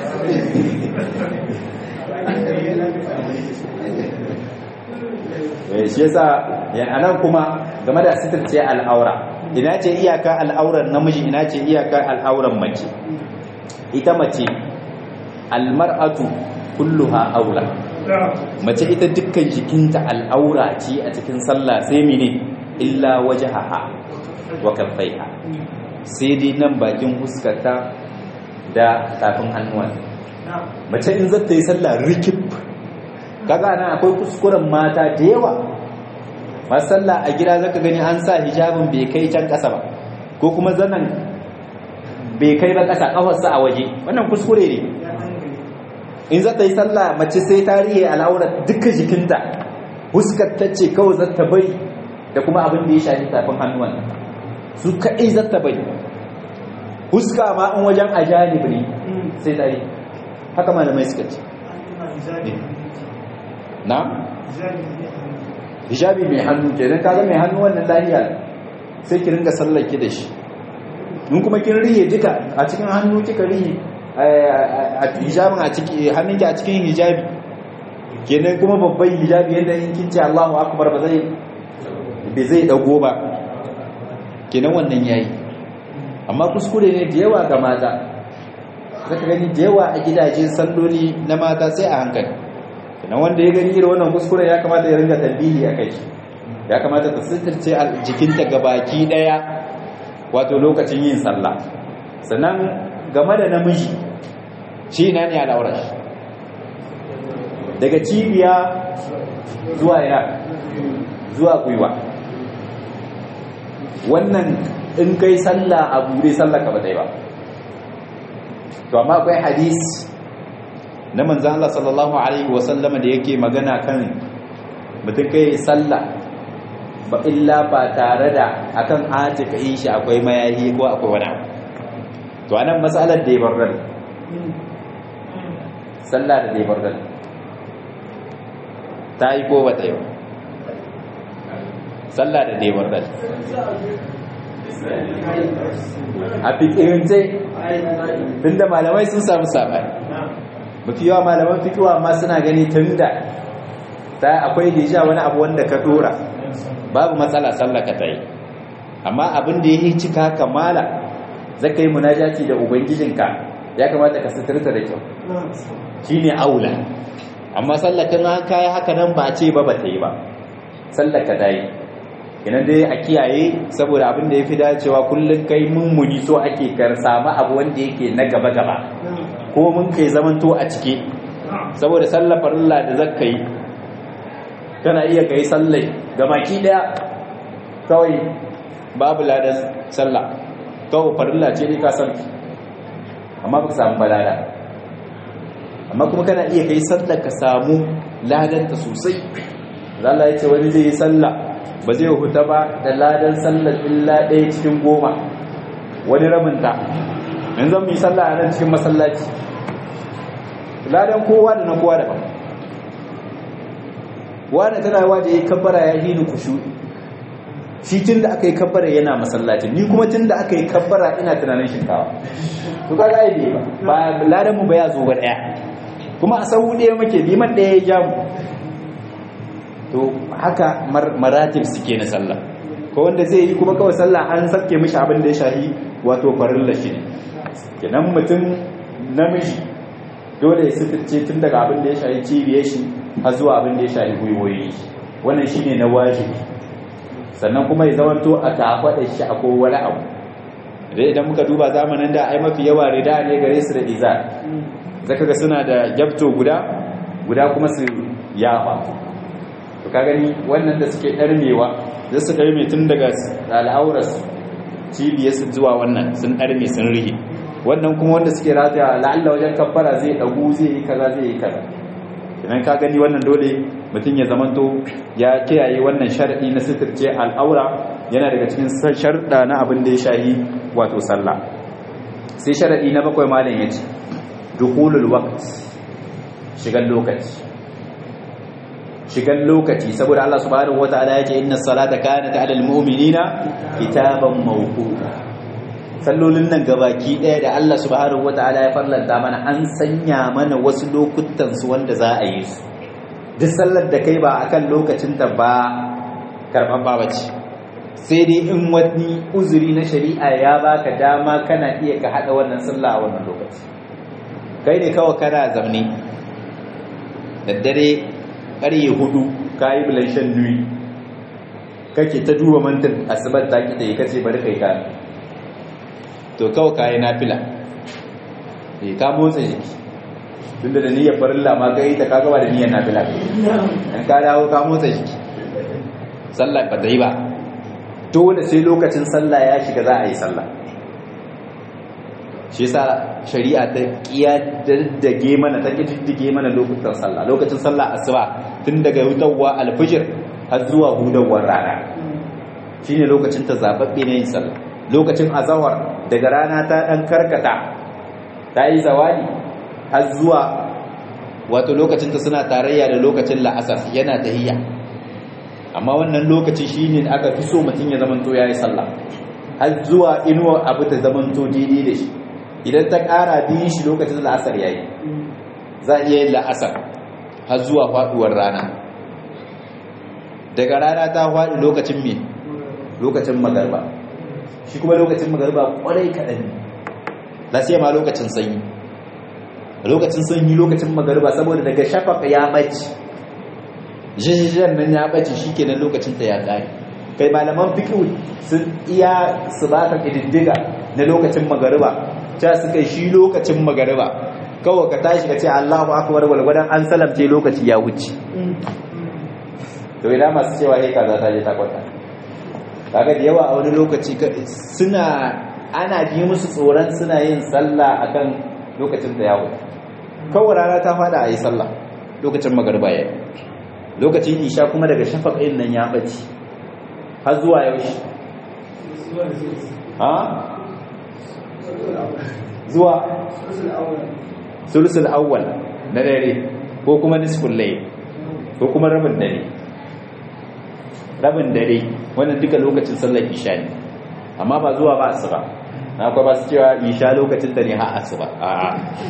shi yasa anan kuma game da sitirce al'aura ina ce iyaka al'auran namiji ina ce iyaka al'auran mace ita mace almar'atu kulluha aula mace ita dukkan jikinta al'aura ce a cikin sallah sai mene illa wajhaha wa kaffaiha sai dai nan bakin huskarta da tafin hannuwan mace in zata yi sallah rikib kaga nan akwai kuskuren mata da yawa masu sallah a gida zaka gani an sa hijabin bai kai can ƙasa ba ko kuma zanen bai kai ba ƙasa ƙafarsa a waje wannan kuskure ne in za ta yi sallah mace sai ta riye al'aurar duka jikinta huskar ta ce kawai za ta bari da kuma abin da ya shafi tafin hannuwan su kaɗai za ta bari huska ma in wajen ajanib ne sai ta yi haka malamai suka ce na? hijabi mai hannu kenan kaga mai hannu wannan lahiya sai ki ringa sallake da shi in kuma kin riye duka a cikin hannu kika riye a hijabin a cikin hannunki a cikin hijabi kenan kuma babban hijabi yadda in kin ce Allahu akbar ba zai ba zai dago ba kenan wannan yayi amma kuskure ne da yawa ga mata zaka gani da yawa a gidajen salloli na mata sai a hankali kenan wanda ya gani irin wannan kuskure ya kamata ya ringa tambihi a kai ya kamata ta sitirce jikinta gabaki daya wato lokacin yin sallah sannan game da namiji shi na ne al'aurar shi daga cibiya zuwa ina zuwa gwiwa wannan in kai sallah a bude sallah ka ba ba to amma akwai hadis na manzan Allah sallallahu alaihi wasallama da yake magana kan mutum kai sallah ba illa ba tare da akan atika yi shi akwai mayahi ko akwai wani abu to anan matsalar da ya barral sallah da ya barral ta yi ko bata yi sallah da ya barral a fikirance tunda malamai sun samu sabani mafi yawa malaman fikiwa ma suna gani tunda ta akwai deja wani abu wanda ka dora babu matsala sallaka ta yi amma abin da ya yi cika kamala zaka yi munajati da ubangijinka ya kamata ka suturta da kyau shine aula amma sallakan haka ya haka nan ba ce ba ba ta yi ba sallaka ta yi idan dai a kiyaye saboda abin da ya fi dacewa kullum kai mummuni so ake kar samu abu wanda yake na gaba gaba ko mun kai zamanto a cike saboda sallar farilla da zakka yi kana iya kai sallai ga maki daya kawai babu ladan sallah kawai farilla ce ne ka san amma ba ka samu balada amma kuma kana iya kai sallar ka samu ladanta sosai Allah ya ce wani zai yi sallah ba zai huta ba da ladan sallar illa ɗaya cikin goma wani rabinta in zan yi sallah a nan cikin masallaci ladan kowa da na kowa daban wani tana waje ya kabbara ya hini kushu shi tun da aka yi kabbara yana masallacin ni kuma tun da aka yi kabbara ina tunanin shinkawa to kaga ai bai ba ba ladan mu ba ya zo ba daya kuma a sahu ɗaya muke liman ɗaya ya ja mu to haka maratib suke na sallah ko wanda zai yi kuma kawai sallah an sabke mishi abin da ya shahi wato farilla shi ne kenan mutum namiji dole ya sitirce tun daga abin da ya shahi cibiyar shi har zuwa abin da ya shahi gwiwoyi wannan shine na wajibi sannan kuma ya zamanto a kafaɗa shi a wani abu dai idan muka duba zamanin da ai mafi yawa rida ne gare su da izar zaka ga suna da gyabto guda guda kuma su yafa to ka gani wannan da suke ɗarmewa zai su ɗarme tun daga al'auras cibiyarsu zuwa wannan sun ɗarme sun rihe wannan kuma wanda suke rataya la'alla wajen kabbara zai ɗagu zai yi kaza zai yi kaza idan ka gani wannan dole mutum ya zamanto ya kiyaye wannan shar'i na sitirce al'aura yana daga cikin sharɗa na abin da ya shahi wato sallah sai sharaɗi na bakwai malam ya ce dukulul waqt shigan lokaci shigan lokaci saboda Allah subhanahu wataala yake inna salata kanat alal mu'minina kitaban mawquta sallolin nan gabaki daya da Allah subhanahu wataala ya farlanta mana an sanya mana wasu lokutan su wanda za a yi su duk sallar da kai ba akan lokacin ta ba karban babaci sai dai in wani uzuri na shari'a ya baka dama kana iya ka hada wannan sallah a wannan lokaci kai ne kawai kana zamne da dare ƙarye hudu ka yi bilanshen nui kake ta duba mantin asibar ta kita yi kace bari kai ka to kawai ka yi nafila e ka motsa jiki tunda da niyyar farilla ma ka yi ta ka gaba da niyyar nafila in ka dawo ka motsa jiki sallah ba ta yi ba dole sai lokacin sallah ya shiga za a yi sallah shi yasa shari'a ta kiyaddage mana ta kididdige mana lokutan sallah lokacin sallah asuba tun daga hutawa alfijir har zuwa hudawar rana shine lokacin ta zababbe ne yin sallah lokacin azawar daga rana ta dan karkata ta yi zawali har zuwa wato lokacin ta suna tarayya da lokacin la'asar yana tahiyya amma wannan lokaci shine aka fi so mutum ya zamanto yayi sallah har zuwa inuwa abu ta zamanto daidai da shi idan ta ƙara biyun shi lokacin la'asar yayi za a iya yin la'asar har zuwa faɗuwar rana daga rana ta faɗi lokacin me lokacin magarba shi kuma lokacin magarba ƙwarai kaɗan ne lasiya ma lokacin sanyi lokacin sanyi lokacin magarba saboda daga shafaka ya ɓace jijiyar nan ya ɓace shi kenan lokacin ta ya ƙare kai malaman fiƙi sun iya su ba ka ƙididdiga na lokacin magariba ta suka shi lokacin magariba kawai ka tashi ka ce Allahu akbar walgwadan an salamce lokaci ya wuce to idan masu cewa hey kaza ta je ta kwata kaga da yawa a wani lokaci suna ana ji musu tsoron suna yin sallah akan lokacin da ya wuce kawai rana ta fada a yi sallah lokacin magariba ya lokacin isha kuma daga shafaqin nan ya bace har zuwa yaushe ha zuwa sulusul awwal na dare ko kuma nisful layl ko kuma rabin dare rabin dare wannan duka lokacin sallar isha ne amma ba zuwa ba asuba na kuma ba su cewa isha lokacin ta ne har asuba a'a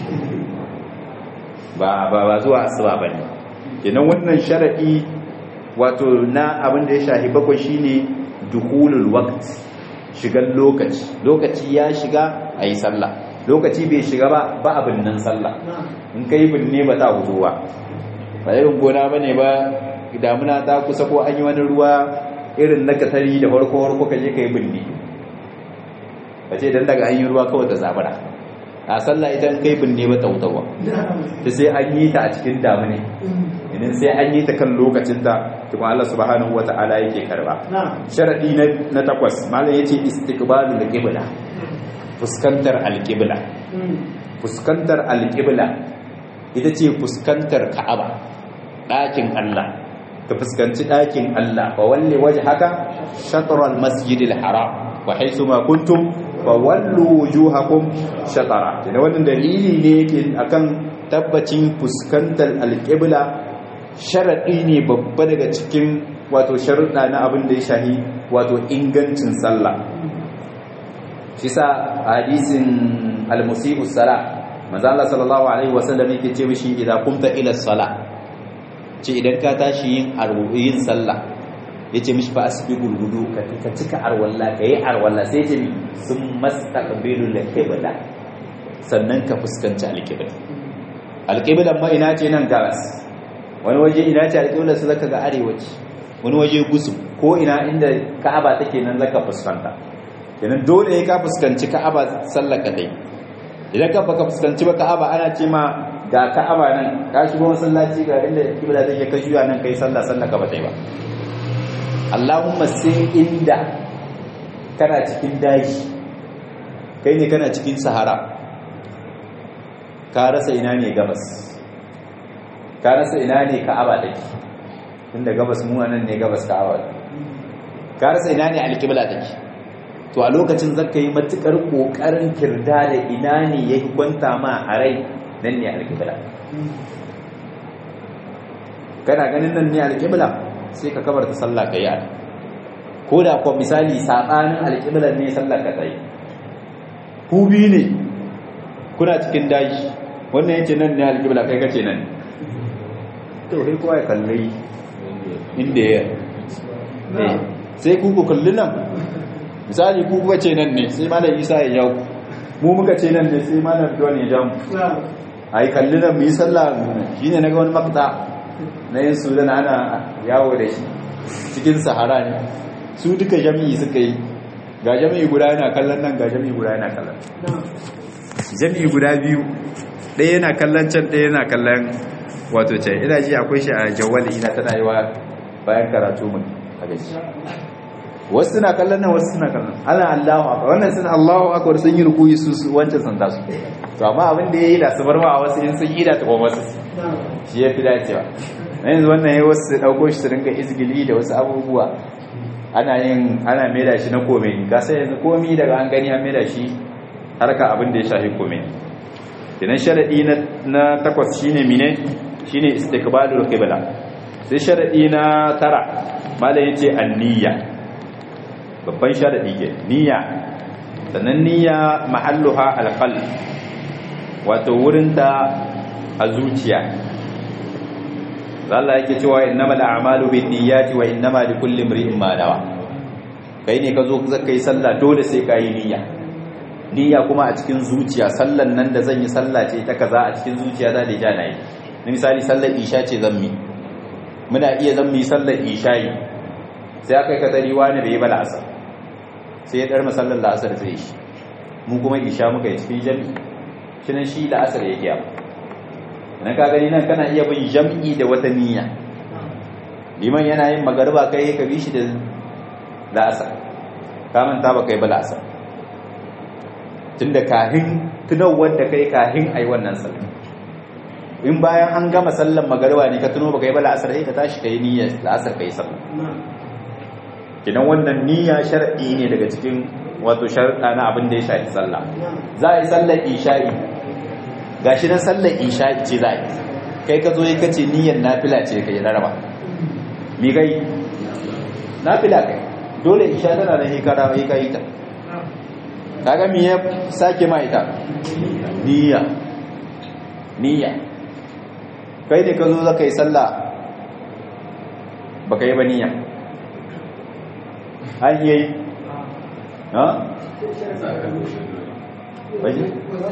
ba ba ba zuwa asuba bane kenan wannan sharadi wato na abin da ya shahi bakwai shine dukhulul waqt shigan lokaci lokaci ya shiga ayi sallah lokaci bai shiga ba ba abin nan sallah in kai binne ba ta hutu ba ba irin gona bane ba damuna ta kusa ko an yi wani ruwa irin na katari da farko farko ka je ka yi binne ka ce dan daga an yi ruwa kawai ta zabara a sallah idan kai binne ba tautawa ta sai an yi ta a cikin damune idan sai an yi ta kan lokacinta tukun Allah subhanahu wata'ala yake karba sharadi na takwas malam yace istiqbalul qibla fuskantar alqibla fuskantar alqibla ita ce fuskantar ka'aba ɗakin Allah ka fuskanci ɗakin Allah fa walli wajhaka shatral masjidil haram wa haythu ma kuntum fa wallu wujuhakum shatara da wannan dalili ne yake akan tabbacin fuskantar alqibla sharadi ne babba daga cikin wato sharuɗa na abin da ya shahi wato ingancin sallah shi sa hadisin al-musibu salah manzo Allah sallallahu alaihi wasallam yake ce mishi idan kumta ila salah ce idan ka tashi yin arwuyin sallah yace mishi fa asbiqul wudu ka ka cika arwalla kai arwalla sai ce sun mastaqbilul qibla sannan ka fuskanci alqibla alqibla ma ina ce nan gabas wani waje ina ce alqibla su zaka ga arewaci wani waje gusu ko ina inda ka'aba take nan zaka fuskanta kenan dole ka fuskanci ka'aba sallaka dai idan ka baka fuskanci ba ka'aba ana ce ma ga ka'aba nan ka shigo masallaci ga inda kibla take ka juya nan kai sallah sallah ka bata yi ba Allahumma sai inda kana cikin daji kai ne kana cikin sahara ka rasa ina ne gabas ka rasa ina ne ka'aba take tunda gabas mu nan ne gabas ka'aba ka rasa ina ne alkibla take to a lokacin zaka yi matukar kokarin kirda da ina ne ya kwanta ma a rai nan ne alƙibla kana ganin nan ne alƙibla sai ka kabar ta sallah ka yi a ko da kuwa misali saɓanin alƙiblar ne sallah ka tsaye ku biyu ne kuna cikin daji wannan yace nan ne alƙibla kai kace nan to sai kowa ya kalli inda ya sai ku ku kalli nan misali ku kuka ce nan ne sai malam isa ya jawo mu muka ce nan ne sai malam don ya jawo a yi kalli nan mu yi sallah shi ne na ga wani makta na yin sudan ana yawo da shi cikin sahara ne su duka jami'i suka yi ga jami'i guda yana kallon nan ga jami'i guda yana kallon jami'i guda biyu ɗaya yana kallon can ɗaya yana kallon wato can ina ji akwai shi a jawali ina tana yi wa bayan karatu mun a gaji wasu suna kallon nan wasu suna kallon ana Allahu akbar wannan sun Allahu akbar sun yi rukuyi su wancan sun tasu to amma abin da yayi da su bar ma wasu in sun yi da ta kuma wasu shi yafi dacewa na yanzu wannan yayi wasu su dauko shi su ringa izgili da wasu abubuwa ana yin ana maida shi na komai ka sai yanzu komai daga an gani an maida shi harka abin da ya shafi komai kenan sharadi na na takwas shine mine shine istiqbalul qibla sai sharadi na tara malai yace an-niyya babban sharadi ke niyya sannan niyya mahalluha alqalb wato wurin ta a zuciya Allah yake cewa innamal a'malu binniyati wa innama likulli imrin ma nawa kai ne ka zo zaka yi sallah dole sai ka yi niyya niyya kuma a cikin zuciya sallan nan da zan yi sallah ce ta kaza a cikin zuciya za da jana yi misali sallar isha ce zan mi muna iya zan mi sallar isha'i sai aka yi katari wani bai yi ba la'asar sai ya ɗarma sallar la'asar zai shi mu kuma isha muka yi cikin jami shi nan shi la'asar ya giya nan ka gani nan kana iya bin jam'i da wata niyya liman yana yin magarba kai ka bi shi da la'asar ka manta ba kai ba la'asar tunda kahin tunawar da kai kahin ai wannan sallar in bayan an gama sallar magarba ne ka tuno ba kai ba la'asar sai ka tashi kai niyyar la'asar kai sallar kinan wannan niyya shar'i ne daga cikin wato sharɗa na abin da ya shafi sallah za a yi sallar isha'i gashi nan sallar isha'i ce za a yi kai ka zo yi kace niyyar nafila ce kai raraba mi kai nafila kai dole isha tana da hikara mai kai ta kaga mi ya sake ma ita niyya niyya kai ne ka zo za ka yi sallah ba ka yi ba niyya an yi ha? waje?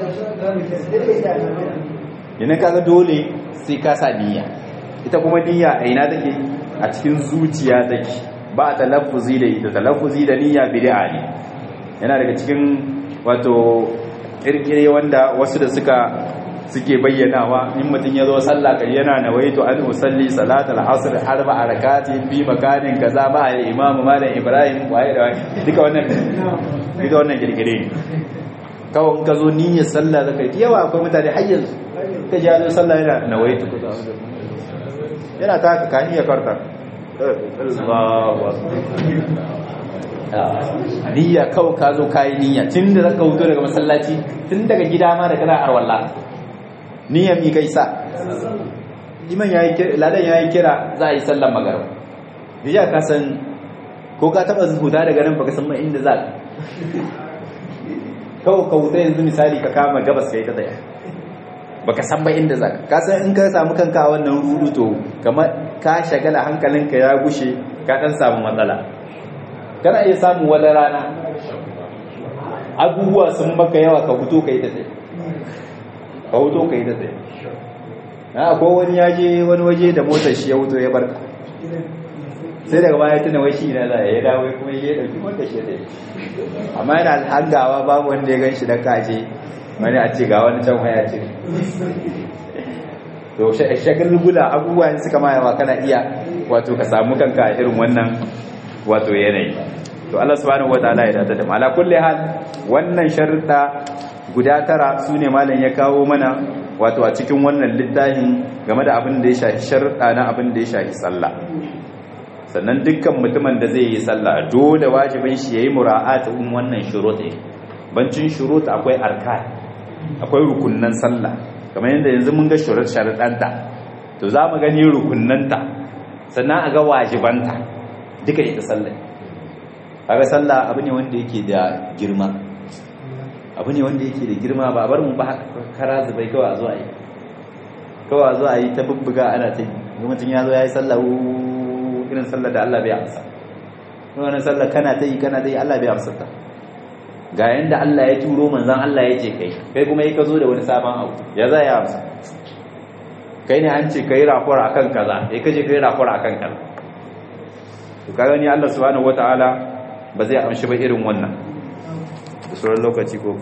yana kaga dole sai ka sa niyya ita kuma niyya a ina take a cikin zuciya take ba talaffuzi da ita talaffuzi da niyya bid'a ne yana daga cikin wato kirkire wanda wasu da suka suke bayyanawa in mutum ya zo sallah kai yana nawaitu an usalli salatul asr arba rakati fi makanin kaza ba al imam malam ibrahim waye da waye duka wannan duka wannan kirkire ne kawai ka zo niyyar sallah zakai yawa akwai mutane har yanzu ka ji zo sallah yana nawaitu yana ta ka kaniya karta Allahu niyya kawai ka zo kayi niyya tun da zaka wuto daga masallaci tun daga gida ma da kana arwalla niyya mi kai sa liman yayi kira ladan yayi kira za a yi sallar magariba bija ka san ko ka taba huda daga nan baka san ma inda za ka kawai ka wuta yanzu misali ka kama gabas kai ta tsaya baka san ba inda za ka san in ka samu kanka a wannan rudu to kamar ka shagala hankalinka ya gushe ka dan samu matsala kana iya samun wani rana abubuwa sun maka yawa ka fito ka yi ta tsaye ka fito ka yi ta tsaye na akwai wani ya je wani waje da motar shi ya wuto ya barka sai daga baya tuna wai shi na zai ya dawo kuma ya dauki motar shi da amma yana hangawa babu wanda ya gan shi da kaje wani a ce ga wani can waya ce to shagal guda abubuwa suka ma yawa kana iya wato ka samu kanka a irin wannan wato yanayi to Allah subhanahu wataala ya dada da mala kulli hal wannan sharuɗa guda tara sune malam ya kawo mana wato a cikin wannan littafin game da abin da ya shafi sharuɗa na abin da ya shafi sallah sannan dukkan mutumin da zai yi sallah dole wajibin shi yayi mura'atin wannan shuruɗi bancin shurut akwai arkan akwai rukunnan sallah kamar yadda yanzu mun ga shurut sharuɗanta to za mu gani rukunnanta sannan a ga wajibanta duka ita sallah kaga sallah abu ne wanda yake da girma abu ne wanda yake da girma ba bar mu ba kara zubai kawai a zo a yi kawai a zo a yi ta bubbuga ana ta yi mutum ya zo ya yi sallah irin sallah da Allah bai amsa wannan sallah kana ta yi kana ta yi Allah bai amsa ta ga yanda Allah ya turo manzon Allah ya ce kai kai kuma yi ka zo da wani sabon abu ya za ya amsa kai ne an ce kai rakura akan kaza kai kaje kai rakura akan kaza to kaga ni Allah subhanahu wataala ba zai amshi ba irin wannan da sauran lokaci ko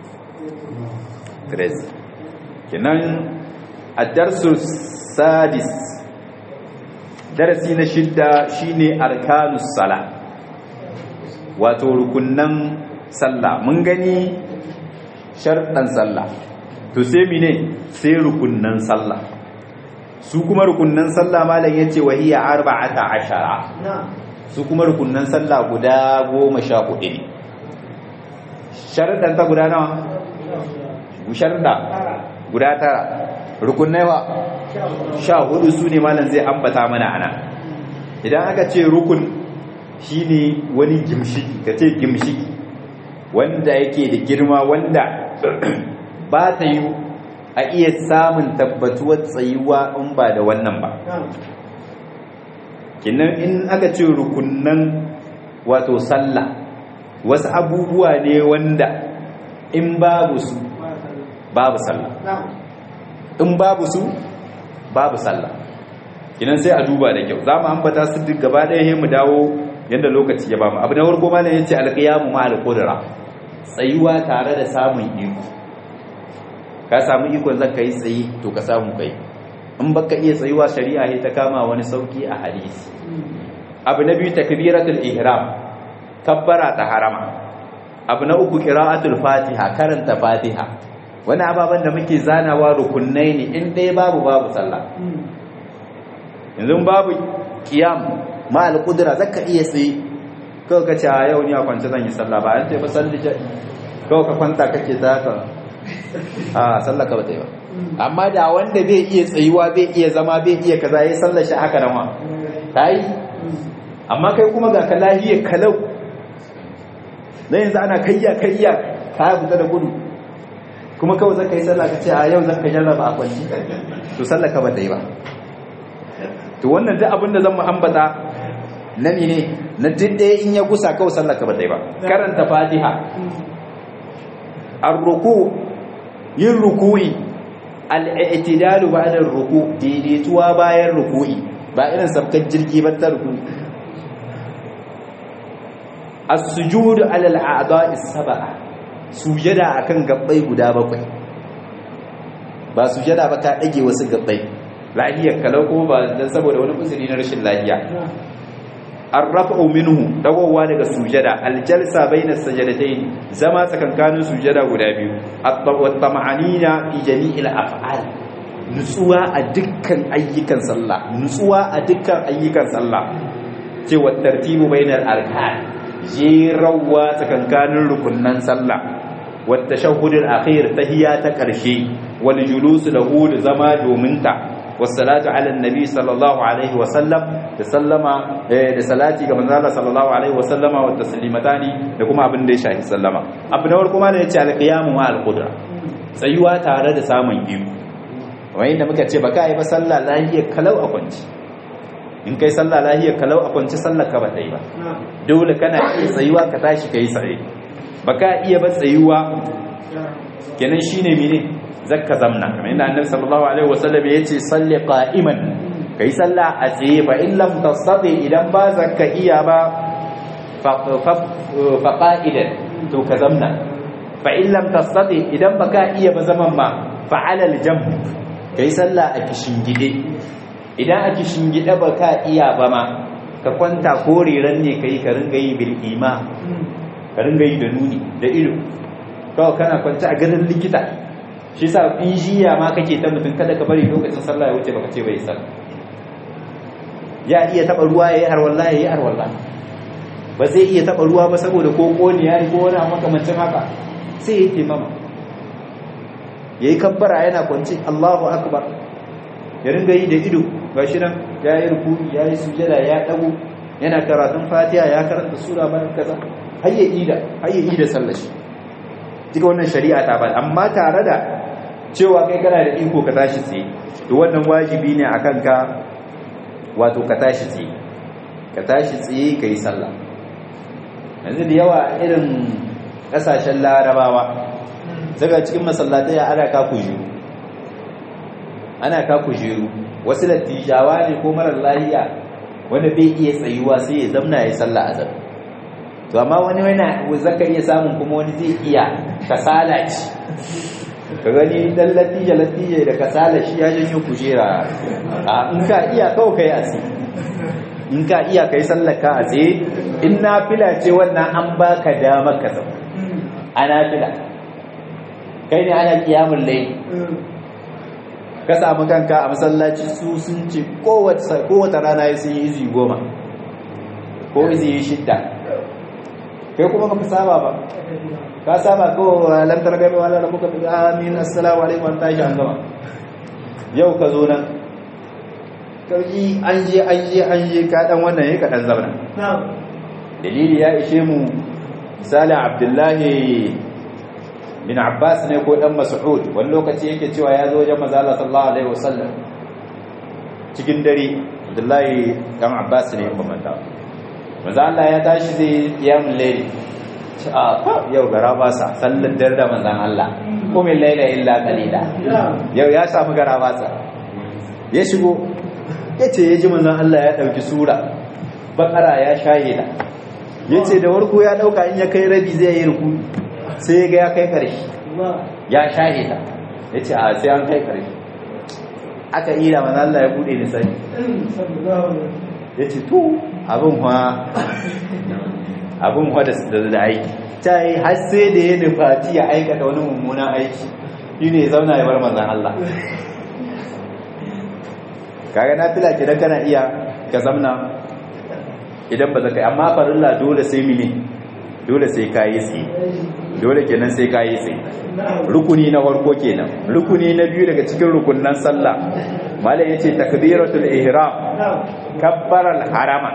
Grace kenan ad-darsu sadis darasi na shidda shine arkanus sala wato rukunnan sallah mun gani sharɗan sallah to sai mine sai rukunnan sallah su kuma rukunnan sallah malam yace wa hiya arba'ata ashara su kuma rukunnan sallah guda goma sha hudu ne sharaɗan ta guda nawa sharaɗa guda tara rukunnai wa sha hudu su ne malam zai ambata mana ana idan aka ce rukun shine wani gimshiki ka ce gimshiki wanda yake da girma wanda ba ta yi a iya samun tabbatuwar tsayuwa in ba da wannan ba kinan in aka ce rukunnan wato sallah wasu abubuwa ne wanda in babu su babu sallah in babu su babu sallah kinan sai a duba da kyau za mu ambata su duk gaba ɗaya mu dawo yadda lokaci ya bamu abu na farko ma ne yace alqiyamu ma alqudra tsayuwa tare da samun iko ka samu ikon zaka yi tsayi to ka samu kai in baka iya tsayuwa shari'a ne ta kama wani sauki a hadisi abu na biyu takbiratul ihram kabbara ta harama abu na uku qira'atul fatiha karanta fatiha wani ababen da muke zanawa rukunnai ne in ɗaya babu babu sallah yanzu babu qiyam ma al-qudra zaka iya tsaye kawai ka ce a yau ni a kwance zan yi sallah ba an ce ba salli kawai ka kwanta kake zaka a sallah ka bata yi ba amma da wanda bai iya tsayuwa bai iya zama bai iya kaza yayi sallar shi haka nan wa kai amma kai kuma ga ka lahiya kalau dan yanzu ana kayya kayya ka fita da gudu kuma kawai zaka yi sallah ka ce a yau zaka jarraba a kwanci to sallah ka bata yi ba to wannan duk abin da zan mu ambata na ne na duk ɗaya in ya gusa kawai sallah ka bata yi ba karanta fatiha ar-ruku yin ruku'i al-i'tidalu ba'da ar-ruku daidaituwa bayan ruku'i ba irin sabkar jirgi ba ta ruku'i as-sujudu alal a'dha'i sab'a sujada akan gabbai guda bakwai ba sujada ba ka dage wasu gabbai lahiyar kalau ko ba dan saboda wani uzuri na rashin lahiya arrafa'u minhu dagowa daga sujada aljalsa baina sajadatayn zama tsakankanin sujada guda biyu at-tama'anina fi jami'il af'al nutsuwa a dukkan ayyukan sallah nutsuwa a dukkan ayyukan sallah cewa tartibu bainal arkan jerawa tsakankanin rukunnan sallah wata shahudin akhir tahiyya ta karshe wal julusu lahu da zama domin ta wassalatu ala annabi sallallahu alaihi wa sallam da sallama da salati ga manzo Allah sallallahu alaihi wa sallama wa taslimatani da kuma abin da ya shafi sallama abu na farko ma da yace al-qiyamu ma al-qudra tsayuwa tare da samun iko kamar yadda muka ce baka yi ba sallah lahiyar kalau a kwanci in kai sallah lahiyar kalau a kwanci sallar ka ba ta yi ba dole kana iya tsayuwa ka tashi ka yi tsaye baka iya ba tsayuwa kenan shine mene zakka zamna kamar yadda annabi sallallahu alaihi wasallam ya ce salli qa'iman kai sallah a tsaye fa in lam tastati idan ba zakka iya ba fa qa'idan to ka zamna fa in lam tastati idan baka iya ba zaman ma fa ala al-jamb ka yi sallah a gide idan a gide ba ka iya ba ma ka kwanta ko riran ne ka yi ka ringa yi bil ima ka ringa yi da nuni da ido kawai kana kwanta a ganin likita shi sa in jiya ma kake ta mutum kada ka bari lokacin sallah ya wuce baka ce bai sallah ya iya taba ruwa ya yi harwallah ya yi harwallah ba zai iya taba ruwa ba saboda ko koniya ko wani makamancin haka sai ya yi taimama ya yi kabbara yana kwanci Allahu akbar ya ringa yi da ido ga shi nan ya yi rukuni ya yi sujada ya dago yana karatun fatiha ya karanta sura bayan kaza har ya ida har ya ida sallashi duka wannan shari'a ta ba amma tare da cewa kai kana da iko ka tashi tsaye to wannan wajibi ne akan ka wato ka tashi tsaye ka tashi tsaye ka yi sallah yanzu da yawa irin kasashen larabawa daga cikin masallatai ana ka kujeru ana ka kujeru wasu lattijawa ne ko marar lahiya wanda bai iya tsayuwa sai ya zamna ya sallah a zabi to amma wani wani zaka iya samun kuma wani zai iya kasala ci ka gani dan lattija lattija da kasala shi ya janyo kujera a in ka iya kawai kai a tsaye in ka iya kai sallar ka a tsaye in na fila ce wannan an baka damar ka zama ana fila kai ne ana kiyamun lai ka samu kanka a masallaci su sun ce kowace rana ya sun yi izi goma ko izi yi shidda kai kuma baka saba ba ka saba ko lantar gami wala da muka fi amin assalamu alaikum wa tashi an gama yau ka zo nan kauyi an je an je an je ka dan wannan ya ka dan zabna dalili ya ishe mu misali abdullahi bin Abbas ne ko dan Mas'ud wani lokaci yake cewa ya zo wajen manzo Allah sallallahu alaihi wasallam cikin dare Abdullahi dan Abbas ne kuma manta manzo Allah ya tashi zai qiyamul layl a yau gara ba sa sallar dare da manzon Allah kuma layla illa qalila yau ya samu gara ba sa ya shigo yace ya ji manzon Allah ya dauki sura bakara ya shahida yace da warko ya dauka in ya kai rabi zai yi ruku sai ga ya kai ƙarshe ya shahe ta ya ce a sai an kai ƙarshe aka yi da manzan Allah ya buɗe ni sani ya ce to abin hwa abin hwa da da aiki ta yi har sai da ya nufati ya aikata wani mummunan aiki shi ne zauna ya bar manzan Allah kaga na fila ke kana iya ka zamna idan ba zaka amma farilla dole sai mini dole sai kayi tsaye dole kenan sai kayi tsaye rukuni na farko kenan rukuni na biyu daga cikin rukunnan sallah malai yace takbiratul ihram kabbaral harama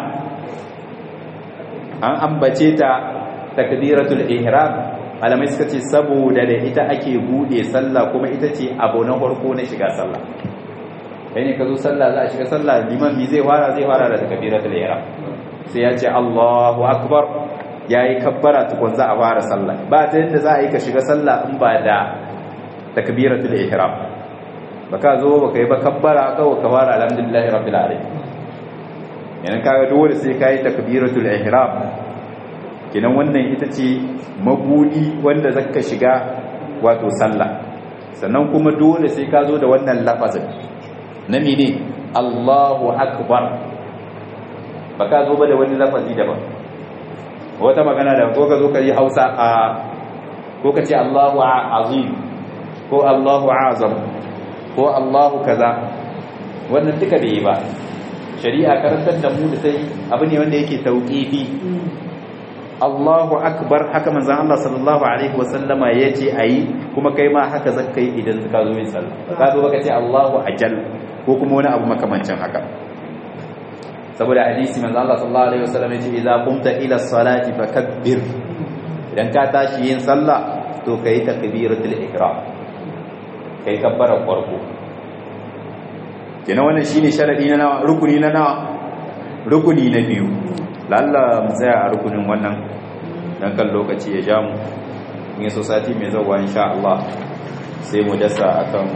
an ambace ta takbiratul ihram malamai suka ce saboda da ita ake bude sallah kuma ita ce abu na farko na shiga sallah kai ne ka zo sallah za a shiga sallah liman mi zai fara zai fara da takbiratul ihram sai ya ce Allahu akbar yayi kabbara tukun za a fara sallah ba ta yadda za a yi ka shiga sallah in ba da takbiratul ihram baka zo baka yi ba kabbara kawai ka fara alhamdulillahi rabbil alamin yana kaga dole sai kai takbiratul ihram kenan wannan ita ce mabudi wanda zaka shiga wato sallah sannan kuma dole sai ka zo da wannan lafazin na mene Allahu akbar ba ka zo ba da wani lafazi daban wata magana da ko ka zo ka yi Hausa a ko ka ce Allahu azim ko Allahu azam ko Allahu kaza wannan duka bai yi ba shari'a karantar da mu da sai abu ne wanda yake tauqifi Allahu akbar haka manzon Allah sallallahu alaihi wasallama yace ayi kuma kai ma haka zaka yi idan ka zo yin sallah ka zo baka ce Allahu ajal ko kuma wani abu makamancin haka saboda hadisi manzon Allah sallallahu alaihi wasallam yace idza qumta ila salati fakabbir idan ka tashi yin sallah to kai takbiratul ihram kai kabbara farko kenan wannan shine sharadi na nawa rukuni na nawa rukuni na biyu lalla mu tsaya a rukunin wannan dan kan lokaci ya ja mu in yaso sati mai zawa insha Allah sai mu dasa akan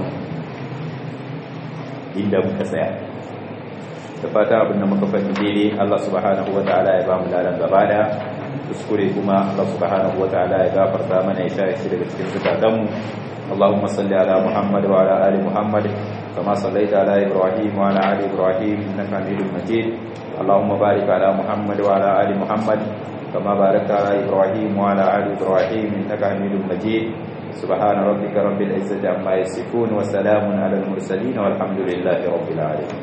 inda muka tsaya da fata abinda muka faɗi daidai Allah subhanahu wataala ya ba mu ladan gaba da kuskure kuma Allah subhanahu wataala ya gafarta mana ya share shi daga cikin zukatanmu اللهم صل على محمد وعلى ال محمد كما صليت على ابراهيم وعلى ال ابراهيم انك حميد مجيد اللهم بارك على محمد وعلى ال محمد كما باركت على ابراهيم وعلى ال ابراهيم انك حميد مجيد سبحان ربك رب العزه عما يصفون وسلام على المرسلين والحمد لله رب العالمين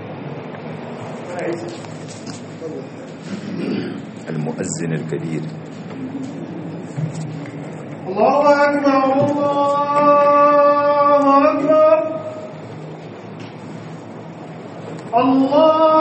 المؤذن الكبير الله أكبر الله أكبر الله